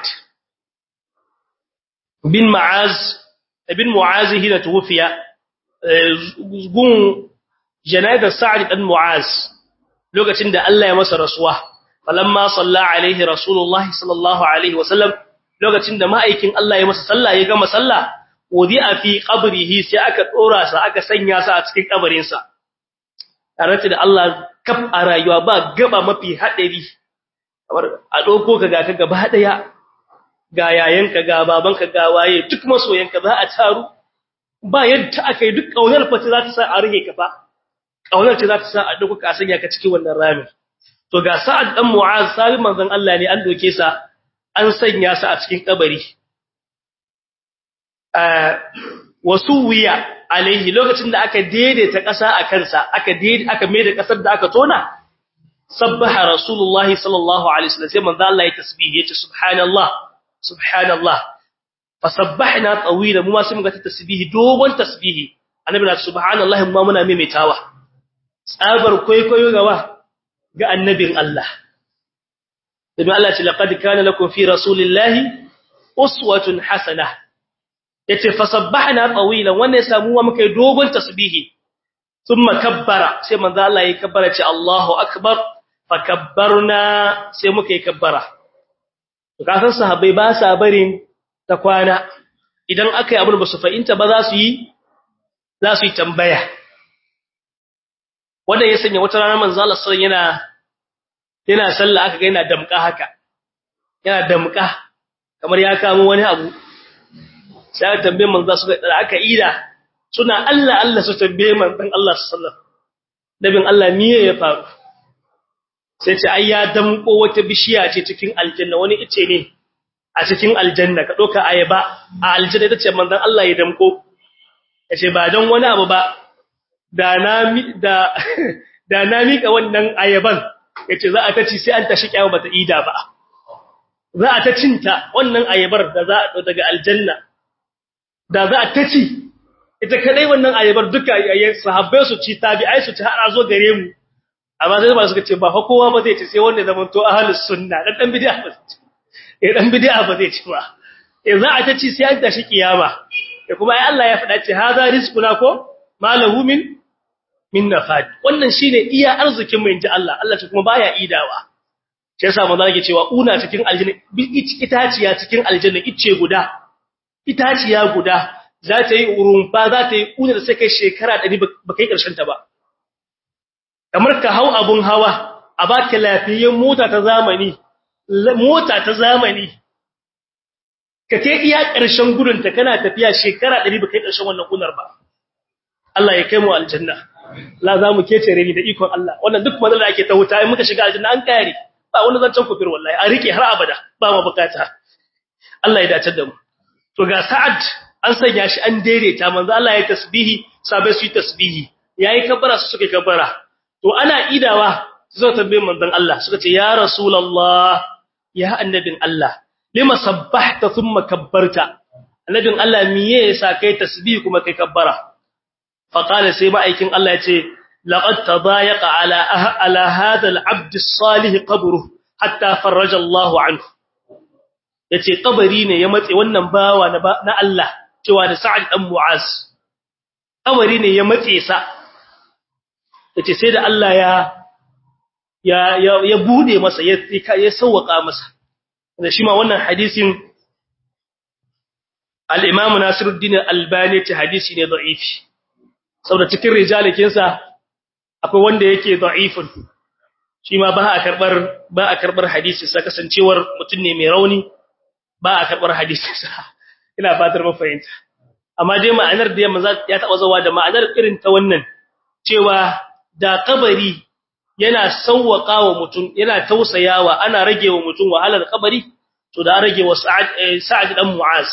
bin ma'az ibn mu'az hina tuwfiya gun janazar sa'd dan mu'az lokacin da Allah ya masa rasuwa falamma salla alaihi rasulullahi sallallahu alaihi wasallam lokacin da ma'aikin Allah ya masa sallah ya gama sallah wadi'a fi qabrihi sai aka dora sa aka sanya sa a cikin kabarin sa tare da Allah kaf a rayuwa ba gaba mafi hadari kamar a doko ka ga ka gaba daya ga yayanka ga babanka ga waye duk masoyanka za a taru ba yadda akai duk kaunar fata za ta sa a rige ka fa kaunar ce za ta sa a doko ka sanya ka cikin wannan ramin to ga sa'ad dan mu'az sabi manzon Allah ne an doke sa an sanya sa a cikin kabari wasuwiya alaihi lokacin da aka daidaita ƙasa a kansa aka daidaita aka mai da ƙasar da aka tona sabbaha rasulullahi sallallahu alaihi wasallam sai manzon Allah ya tasbihi yace subhanallah subhanallah fasabbahna tawila mu ma sai muga tasbihi dogon tasbihi annabi na subhanallahi ma muna maimaitawa tsabar kwaikwayo gawa ga annabin Allah dabi Allah ce laqad kana lakum fi rasulillahi uswatun hasana yace fasabbahna tawilan wannan ya samu wa muka yi dogon tasbihi thumma kabbara sai manzo Allah ya kabbara ce Allahu akbar fakabbarna sai muka yi kabbara to kasan sahabbai ba sa barin ta kwana idan aka yi abin ba su fahimta ba za su yi za su yi tambaya wanda ya sanya wata ranar manzo Allah sallallahu yana yana sallah aka ga yana damka haka yana damka kamar ya kamo wani abu sai aka tambaye manzo su da aka ida suna Allah Allah su tambaye manzon Allah sallallahu nabin Allah miye ya faru sai ce ai ya damko wata bishiya ce cikin aljanna wani ice ne a cikin aljanna ka doka ayaba a aljanna tace manzon Allah ya damko yace ba dan wani abu ba da na da da na mika wannan ayaban yace za a ta ci sai an tashi kyawu bata ida ba za a ta cinta wannan ayabar da za a daga aljanna da za a ta ci ita kadai wannan ayabar duka sahabbai su ci tabi'ai su ci har a zo gare mu amma sai ba suka ce ba fa kowa ba zai ci sai wanda zaman to ahlus sunna dan dan bid'a ba eh dan bid'a ba zai ci ba eh za a ta ci sai an tashi kiyama eh kuma ai Allah ya faɗa ce hadha rizquna ko malahu min min nafad wannan shine iya arzikin mu inji Allah Allah ce kuma baya idawa sai yasa manzo yake cewa una cikin aljanna itaciya cikin aljanna ice guda itaciya guda za ta yi urumfa za ta yi una da sai kai shekara 100 ba kai karshen ta ba kamar ka hau abun hawa a baka lafiyayyen mota ta zamani mota ta zamani ka kai iya ƙarshen gudunta kana tafiya shekara 100 ba kai ƙarshen wannan kunar ba Allah ya kai mu aljanna la za mu kece reni da ikon Allah wannan duk manzon da ake ta wuta in muka shiga aljanna an kare ba wani zancen kufir wallahi a rike har abada ba mu bukata Allah ya dace da mu to ga Sa'ad an sanya shi an daidaita manzo Allah ya tasbihi sabai su yi tasbihi yayi kabbara su suka kabbara to ana idawa zo tambayin manzon Allah suka ce ya rasulullah ya annabin Allah lima sabbahta thumma kabbarta annabin Allah miye yasa kai tasbih kuma kai kabbara fa qala sai ma'aikin Allah ya ce laqad tadayaqa ala ala hadha al-abd as-salih qabruhu hatta farraja Allah anhu yace kabari ne ya matse wannan bawa na Allah cewa da Sa'ad dan Mu'az kabari ne ya matse sa yace sai da Allah ya ya ya bude masa ya ya sauwaka masa da shi ma wannan hadisin al-Imam Nasiruddin Al-Albani ce hadisi ne da'ifi saboda cikin rijalikin sa akwai wanda yake da'ifun shi ma ba a karbar ba a karbar hadisi sa kasancewar mutum ne mai rauni ba a karbar hadisi sa ina fatar mun fahimta amma dai ma'anar da yamma ya taba zawa da ma'anar irin ta wannan cewa da kabari yana sauwaka wa mutum yana tausayawa ana rage wa mutum wahalar kabari to da rage wa sa'ad sa'ad dan mu'az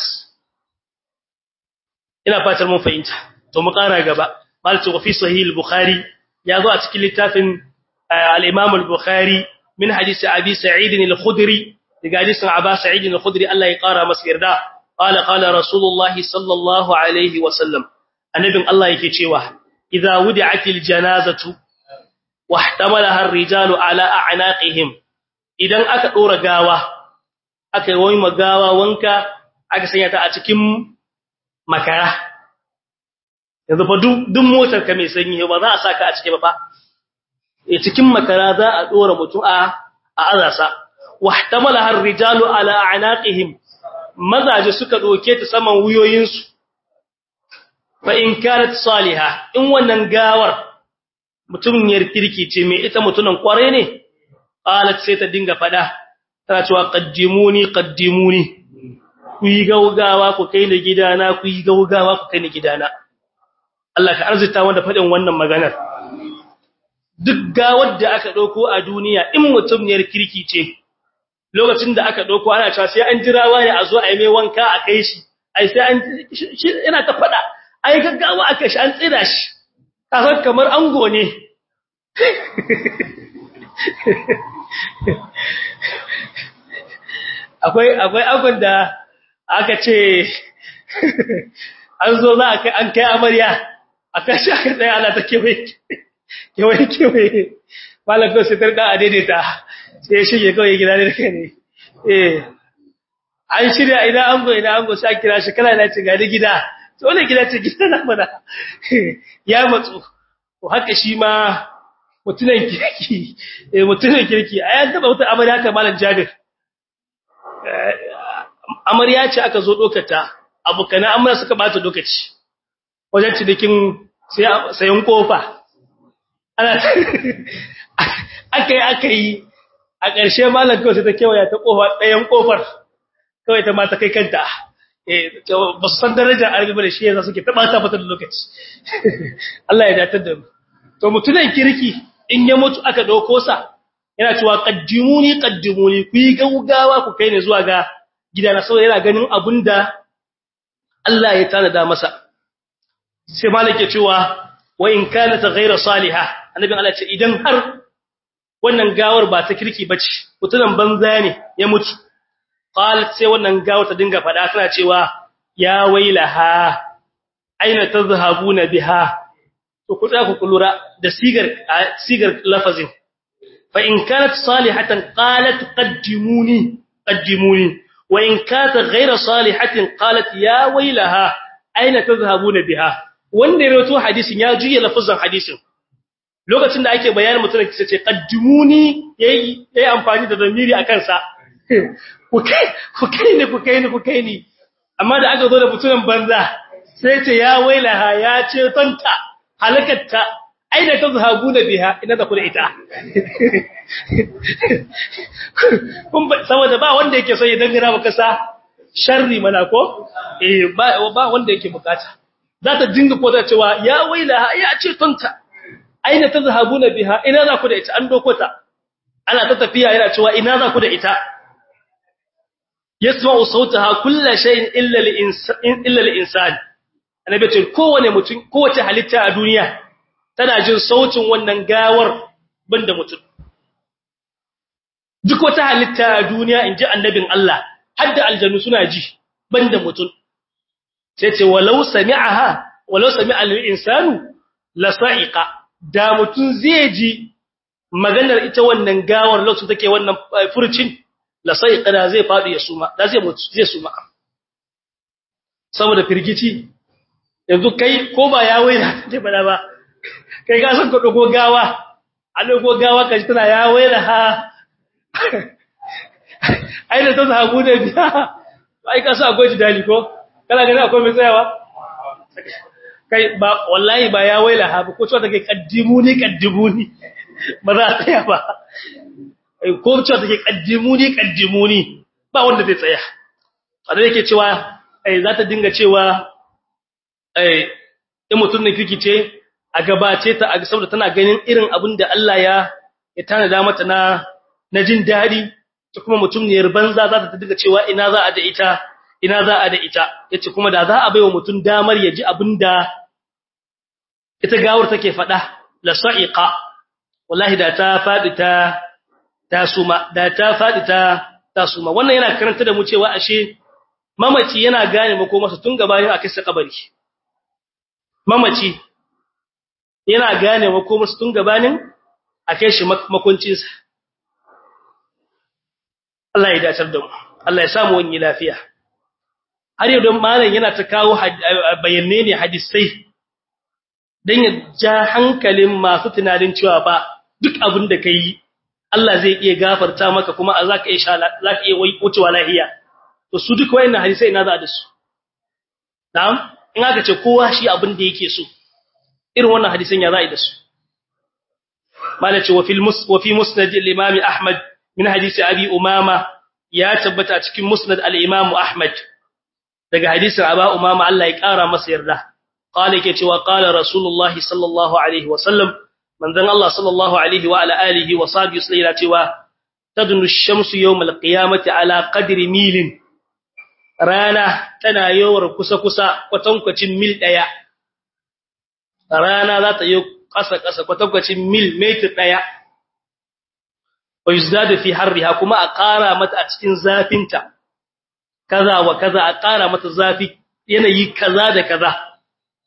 ina fatar mun fahimta to mu ƙara gaba malatu wa fi sahih al-bukhari ya zo a cikin littafin al-imam al-bukhari min hadisi abi sa'id al-khudri daga hadisin aba sa'id al-khudri Allah ya ƙara masa yarda qala qala rasulullahi sallallahu alaihi wa sallam annabin Allah yake cewa idza wudi'atil janazatu wahtamalaha ar-rijalu ala a'naqihim idan aka dora gawa aka yi wani magawa wanka aka sanya ta a cikin makara yanzu fa duk motar ka mai sanyi ba za a saka a cike ba fa e cikin makara za a dora mutum a a azasa wahtamalaha ar-rijalu ala a'naqihim mazaje suka doke ta saman wuyoyinsu fa in kanat salihah in wannan gawar mutumiyar kirki ce me ita mutunan kware ne qalat sai ta dinga fada tana cewa qaddimuni qaddimuni ku yi gaugawa ku kai ni gidana ku yi gaugawa ku kai ni gidana Allah ka arzita wanda fadin wannan maganar duk gawar da aka dauko a duniya in mutumiyar kirki ce lokacin da aka dauko ana cewa sai an jira wani a zo a yi mai wanka a kai shi ai sai an yana ta fada ai gaggawa aka shi an tsira shi kasar kamar ango ne akwai akwai angon da aka ce an zo za a kai an kai amarya aka shi aka tsaya ana ta kewaye kewaye kewaye malam ko sai tarda a daidaita sai ya shige kawai gida ne kai ne eh an shirya idan ango idan ango sai kira shi kana na ce ga ni gida to wannan gida ce gida na mana ya matsu to haka shi ma mutunan kirki eh mutunan kirki ayan taba wata amarya haka malam Jabir amarya ce aka zo dokata abukana amarya suka bata lokaci wajen cikin sayan kofa ana akai akai a ƙarshe malam kawai sai ta kewaya ta kofa ɗayan kofar kawai ta mata kai kanta eh ba su san darajar arabi bane shi yasa suke taba ta fata da lokaci Allah ya datar da mu to mutunan kirki in ya mutu aka dauko sa yana cewa qaddimuni qaddimuni ku yi gaugawa ku kai ne zuwa ga gidana saboda yana ganin abunda Allah ya tanada masa sai malik ya cewa wa in kanat ghayra salihah annabin Allah ce idan har wannan gawar ba ta kirki bace mutunan banza ne ya mutu qalat sai wannan gawar ta dinga fada tana cewa ya wailaha aina tazhabuna biha to ku tsaka ku lura da sigar sigar lafazin fa in kanat salihatan qalat qaddimuni qaddimuni wa in kanat ghayra salihatin qalat ya wailaha aina tazhabuna biha wanda ya rawaito hadisin ya juye lafazin hadisin lokacin da ake bayanin mutum da ce qaddimuni yayi yayi amfani da zamiri akan sa ku kai ku kai ni ku kai ni ku kai ni amma da aka zo da mutumin banza sai ce ya wailaha ya ce tanta halakatta aina tazhabuna biha ina da ku da ita kun saboda ba wanda yake so ya dangana maka sa sharri mana ko eh ba ba wanda yake bukata za ta dinga ko da cewa ya wailaha ya ce tanta aina tazhabuna biha ina za ku da ita an doko ta ana ta tafiya yana cewa ina za ku da ita yasma'u sautaha kullu shay'in illa al-insan illa al-insan annabi ce kowane mutum kowace halitta a duniya tana jin sautin wannan gawar banda mutum duk wata halitta a duniya inji annabin Allah hadda aljannu suna ji banda mutum sai ce walau sami'aha walau sami'a al-insanu la sa'iqa da mutum zai ji maganar ita wannan gawar lokacin take wannan furcin la sa'iqa da zai fadi ya suma da zai mutu zai suma saboda firgici yanzu kai ko ba ya waina take bada ba kai ka san ko dogo gawa a dogo gawa kaji tana ya waina ha ai da ta zabu da biya ai ka sa akwai jidali ko kana gani akwai mai tsayawa kai ba wallahi ba ya waila ha ko cewa take kaddimuni kaddimuni ba za ta tsaya ba ko cewa take kaddimuni kaddimuni ba wanda zai tsaya a da yake cewa ai za ta dinga cewa ai in mutum ne kikice a gabace ta a saboda tana ganin irin abin da Allah ya ya tanada mata na na jin dadi ta kuma mutum ne banza za ta dinga cewa ina za a da ita ina za a da ita yace kuma da za a baiwa mutum damar ya ji abin da ita gawar take faɗa la sa'iqa wallahi da ta fadi ta ta suma da ta fadi ta ta suma wannan yana karanta da mu cewa ashe mamaci yana gane mako masa tun gabanin a kai kabari mamaci yana gane mako masa tun gabanin a kai shi makuncin sa Allah ya dace da mu Allah ya samu wani lafiya har yau don malam yana ta kawo bayanne ne hadisai dan ya ja hankalin masu tunanin cewa ba duk abin da kai Allah zai iya gafarta maka kuma a zaka iya zaka iya wucewa lahiya to su duk wayannan hadisai ina za da su na'am in aka ce kowa shi abin da yake so irin wannan hadisan ya za'i da su malaci wa fil mus wa fi musnad al-imam ahmad min hadisi abi umama ya tabbata cikin musnad al-imam ahmad daga hadisin aba umama Allah ya kara masa yarda qala yake cewa qala rasulullahi sallallahu alaihi wa sallam manzon Allah sallallahu alaihi wa ala alihi wa sahbihi sallallahu cewa tadnu ash-shamsu yawm al-qiyamati ala qadri milin rana tana yawar kusa kusa kwatankwacin mil daya rana za ta yi kasa kasa kwatankwacin mil meter daya wa yuzdadu fi harriha kuma a ƙara mata a cikin zafinta kaza wa kaza a ƙara mata zafi yanayi kaza da kaza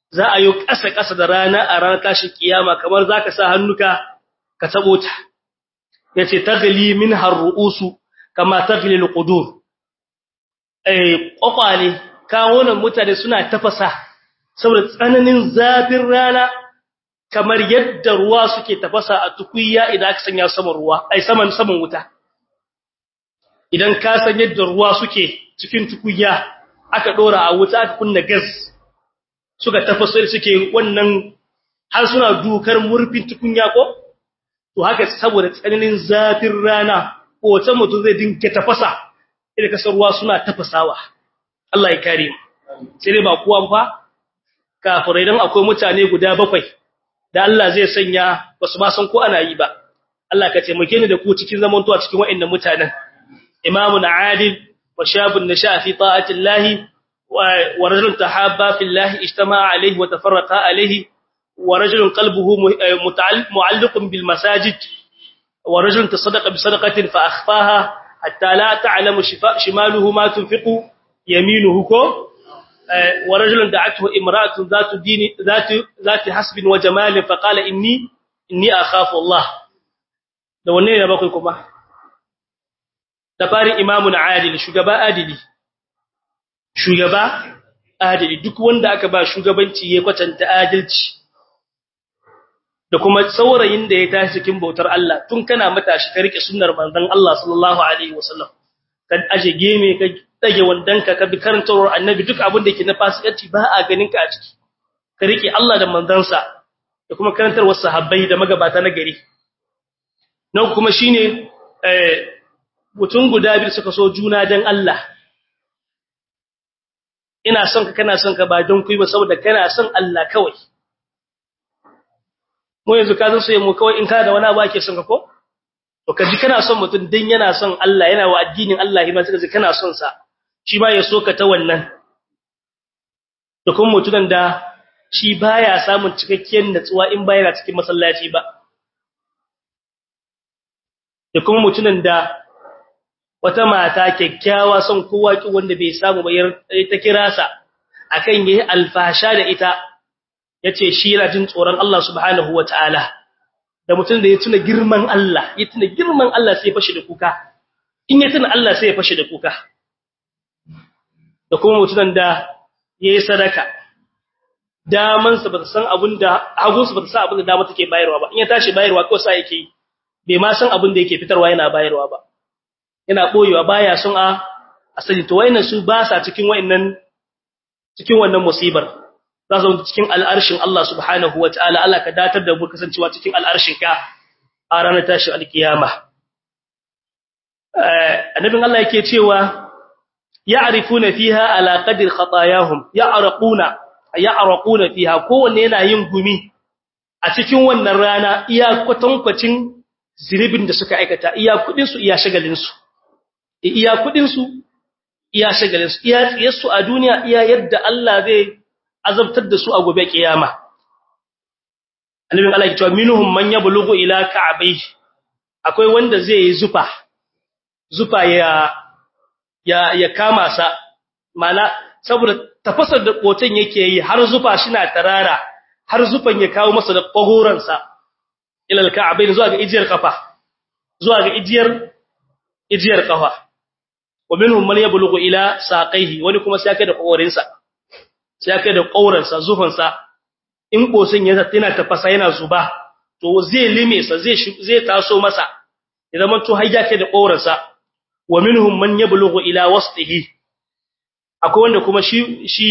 za a yi ƙasa ƙasa da rana a ranar tashin kiyama kamar zaka sa hannuka ka tabo ta yace taghli min harruusu kama taghli alqudur eh kwakwale kawunan mutane suna tafasa saboda tsananin zafin rana kamar yadda ruwa suke tafasa a tukunya idan aka sanya saman ruwa ai saman saman wuta idan ka san yadda ruwa suke cikin tukunya aka dora a wuta aka kunna gas suka tafasa suke wannan har suna dukar murfin tukunya ko to haka saboda tsananin zafin rana ko wata mutum zai dinka tafasa idan kasar ruwa suna tafasawa Allah ya kare mu sai dai ba kuwan fa kafirai dan akwai mutane guda bakwai da Allah zai sanya basu ba san ko ana yi ba Allah ka taimake ni da ku cikin zamantuwa cikin waɗannan mutanen imamun adil wa shabun nasha fi ta'ati Allah wa rajulun tahabba fi Allah ijtama'a alayhi wa tafarraqa alayhi wa rajulun qalbuhu mu'alliqun bil masajid wa rajulun tasaddaqa bi sadaqatin fa akhfaha hatta la ta'lamu shimaluhu ma tunfiqu yaminuhu ko ورجل دعته امراه ذات دين ذات ذات حسب وجمال فقال اني اني اخاف الله da wanne ne bakwai kuma da fari imamun adil shugaba adili shugaba adili duk wanda aka ba shugabanci ya kwatanta adalci da kuma saurayin da ya tashi cikin bautar Allah tun kana matashi ka rike sunnar manzon Allah sallallahu alaihi wasallam kan aje geme ka dage wandanka ka bi karantawar annabi duk abin da yake na fasikanci ba a ganin ka a ciki ka rike Allah da manzansa da kuma karantarwar sahabbai da magabata na gari nan kuma shine eh mutum guda biyu suka so juna dan Allah ina son ka kana son ka ba don kuyi ba saboda kana son Allah kawai mu yanzu ka zo sai mu kawai in ka da wani abu ake son ka ko to ka ji kana son mutum dan yana son Allah yana wa addinin Allah hima sai ka ji kana son sa shi ba ya so ka ta wannan da kuma mutunan da shi baya samun cikakkiyar natsuwa in ba yana cikin masallaci ba da kuma mutunan da wata mata kyakkyawa son kowa ki wanda bai samu ba ta kira sa akan yayi alfasha da ita yace shi yana jin tsoron Allah subhanahu wataala da mutum da ya tuna girman Allah ya tuna girman Allah sai ya fashe da kuka in ya tuna Allah sai ya fashe da kuka da kuma mutumin da yayi sadaka daman sa ba san abinda hagun sa ba san abinda dama take bayarwa ba in ya tashi bayarwa ko sai yake bai ma san abinda yake fitarwa yana bayarwa ba yana boyewa baya son a asali to wayannan su ba sa cikin wayannan cikin wannan musibar za su cikin al'arshin Allah subhanahu wataala Allah ka datar da mu kasancewa cikin al'arshin ka a ranar tashin alkiyama annabin Allah yake cewa ya'rifuna fiha ala qadri khatayahum ya'raquna ya'raquna fiha kowanne yana yin gumi a cikin wannan rana iya kwatankwacin ziribin da suka aikata iya kudin su iya shagalin su iya kudin su iya shagalin su iya tsiyarsu a duniya iya yadda Allah zai azabtar da su a gobe kiyama annabin Allah ya ce minhum man yablughu ila ka'bayhi akwai wanda zai yi zufa zufa ya ya ya kama sa mana saboda tafasar da kotan yake yi har zufa shina tarara har zufan ya kawo masa da kogoran sa ila alka'bayn zuwa ga ijiyar kafa zuwa ga ijiyar ijiyar kafa wa minhum man yablughu ila saqaihi wani kuma sai kai da kogorin sa sai kai da kogoran sa zufan sa in kosin ya yana tafasa yana zuba to zai lime sa zai zai taso masa ya zama to har yake da kogoran sa wa minhum man yablughu ila wasfihi akwai wanda kuma shi shi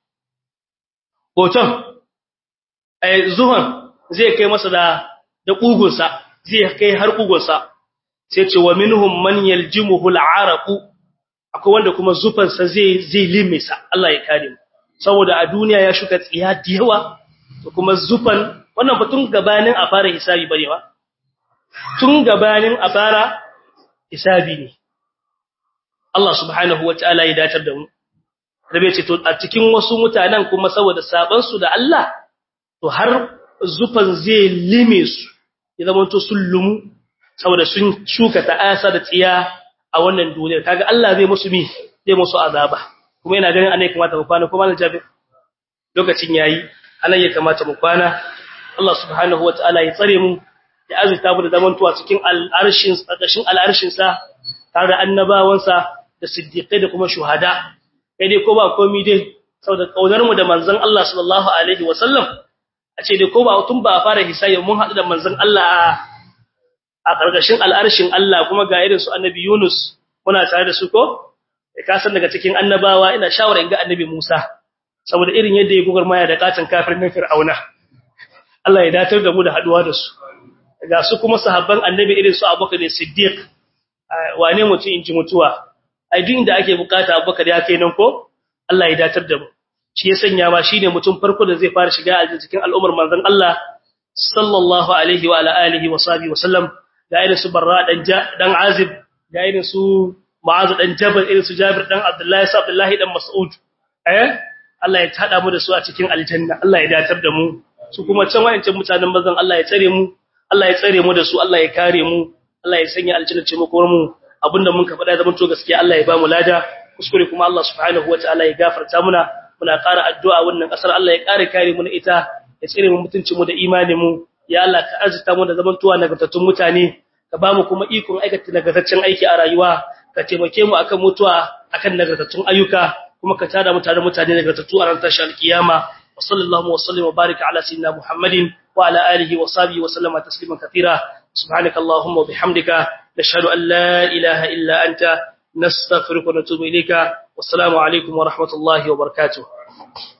hoton ai zuhan zai kai masa da da kugunsa zai kai har kugunsa sai ce wa minhum man yaljimuhu al'araqu akwai wanda kuma zufansa zai zai limisa Allah ya kare mu saboda a duniya ya shuka tsiya da yawa to kuma zufan wannan batun gabanin a fara hisabi barewa tun gabanin a fara hisabi ne Allah subhanahu wataala ya datar da mu rabe ce to a cikin wasu mutanen kuma saboda saban su da Allah to har zufan zai lime su ya zama to sun lumu saboda sun shuka ta'asa da tsiya a wannan duniyar kaga Allah zai musu mi zai musu azaba kuma yana ganin anai kamata mu kwana kuma Jabir lokacin yayi anan ya kamata mu kwana Allah subhanahu wataala ya tsare mu ya azurta mu da zamantuwa cikin al'arshin tsakashin al'arshin sa tare da annabawansa da siddiqai da kuma shuhada kai dai ko ba komai dai saboda kaunar mu da manzon Allah sallallahu alaihi wasallam a ce dai ko ba tun ba fara hisayi mun haɗu da manzon Allah a ƙarƙashin al'arshin Allah kuma ga irin su annabi Yunus muna tare da su ko ka san daga cikin annabawa ina shawara in ga annabi Musa saboda irin yadda ya gugar maya da katin kafirin Fir'auna Allah ya datar da mu da haduwa da su ga su kuma sahabban annabi irin su Abubakar Siddiq wane mutum in ji mutuwa ai duk inda ake bukata Abubakar ya kai nan ko Allah ya datar da mu shi ya sanya ma shine mutum farko da zai fara shiga a cikin al'ummar manzon Allah sallallahu alaihi wa ala alihi wa sahbihi wa sallam da irin su Barra dan dan Azib da irin su Mu'adh dan Jabal irin su Jabir dan Abdullahi sa Abdullahi dan Mas'ud eh Allah ya tada mu da su a cikin aljanna Allah ya datar da mu su kuma can wayancin mutanen bazan Allah ya tsare mu Allah ya tsare mu da su Allah ya kare mu Allah ya sanya aljanna ce mu mu abinda mun ka faɗa zaman to gaskiya Allah ya ba mu lada kuskure kuma Allah subhanahu wataala ya gafarta muna muna ƙara addu'a wannan ƙasar Allah ya ƙara kare mu na ita ya tsare mu mutuncin mu da imanin mu ya Allah ka arzuta mu da zamantuwa nagartattun mutane ka ba mu kuma ikon aikata nagartaccen aiki a rayuwa ka taimake mu akan mutuwa akan nagartattun ayyuka kuma ka tada mu tare mutane nagartattu a ran tashar alkiyama wa sallallahu wa sallim wa baraka ala sayyidina muhammadin wa ala alihi wa sahbihi wa sallama tasliman katira subhanakallahumma wa bihamdika nashhadu an la ilaha illa anta nastaghfiruka wa natubu ilayka wassalamu alaikum wa rahmatullahi wa barakatuh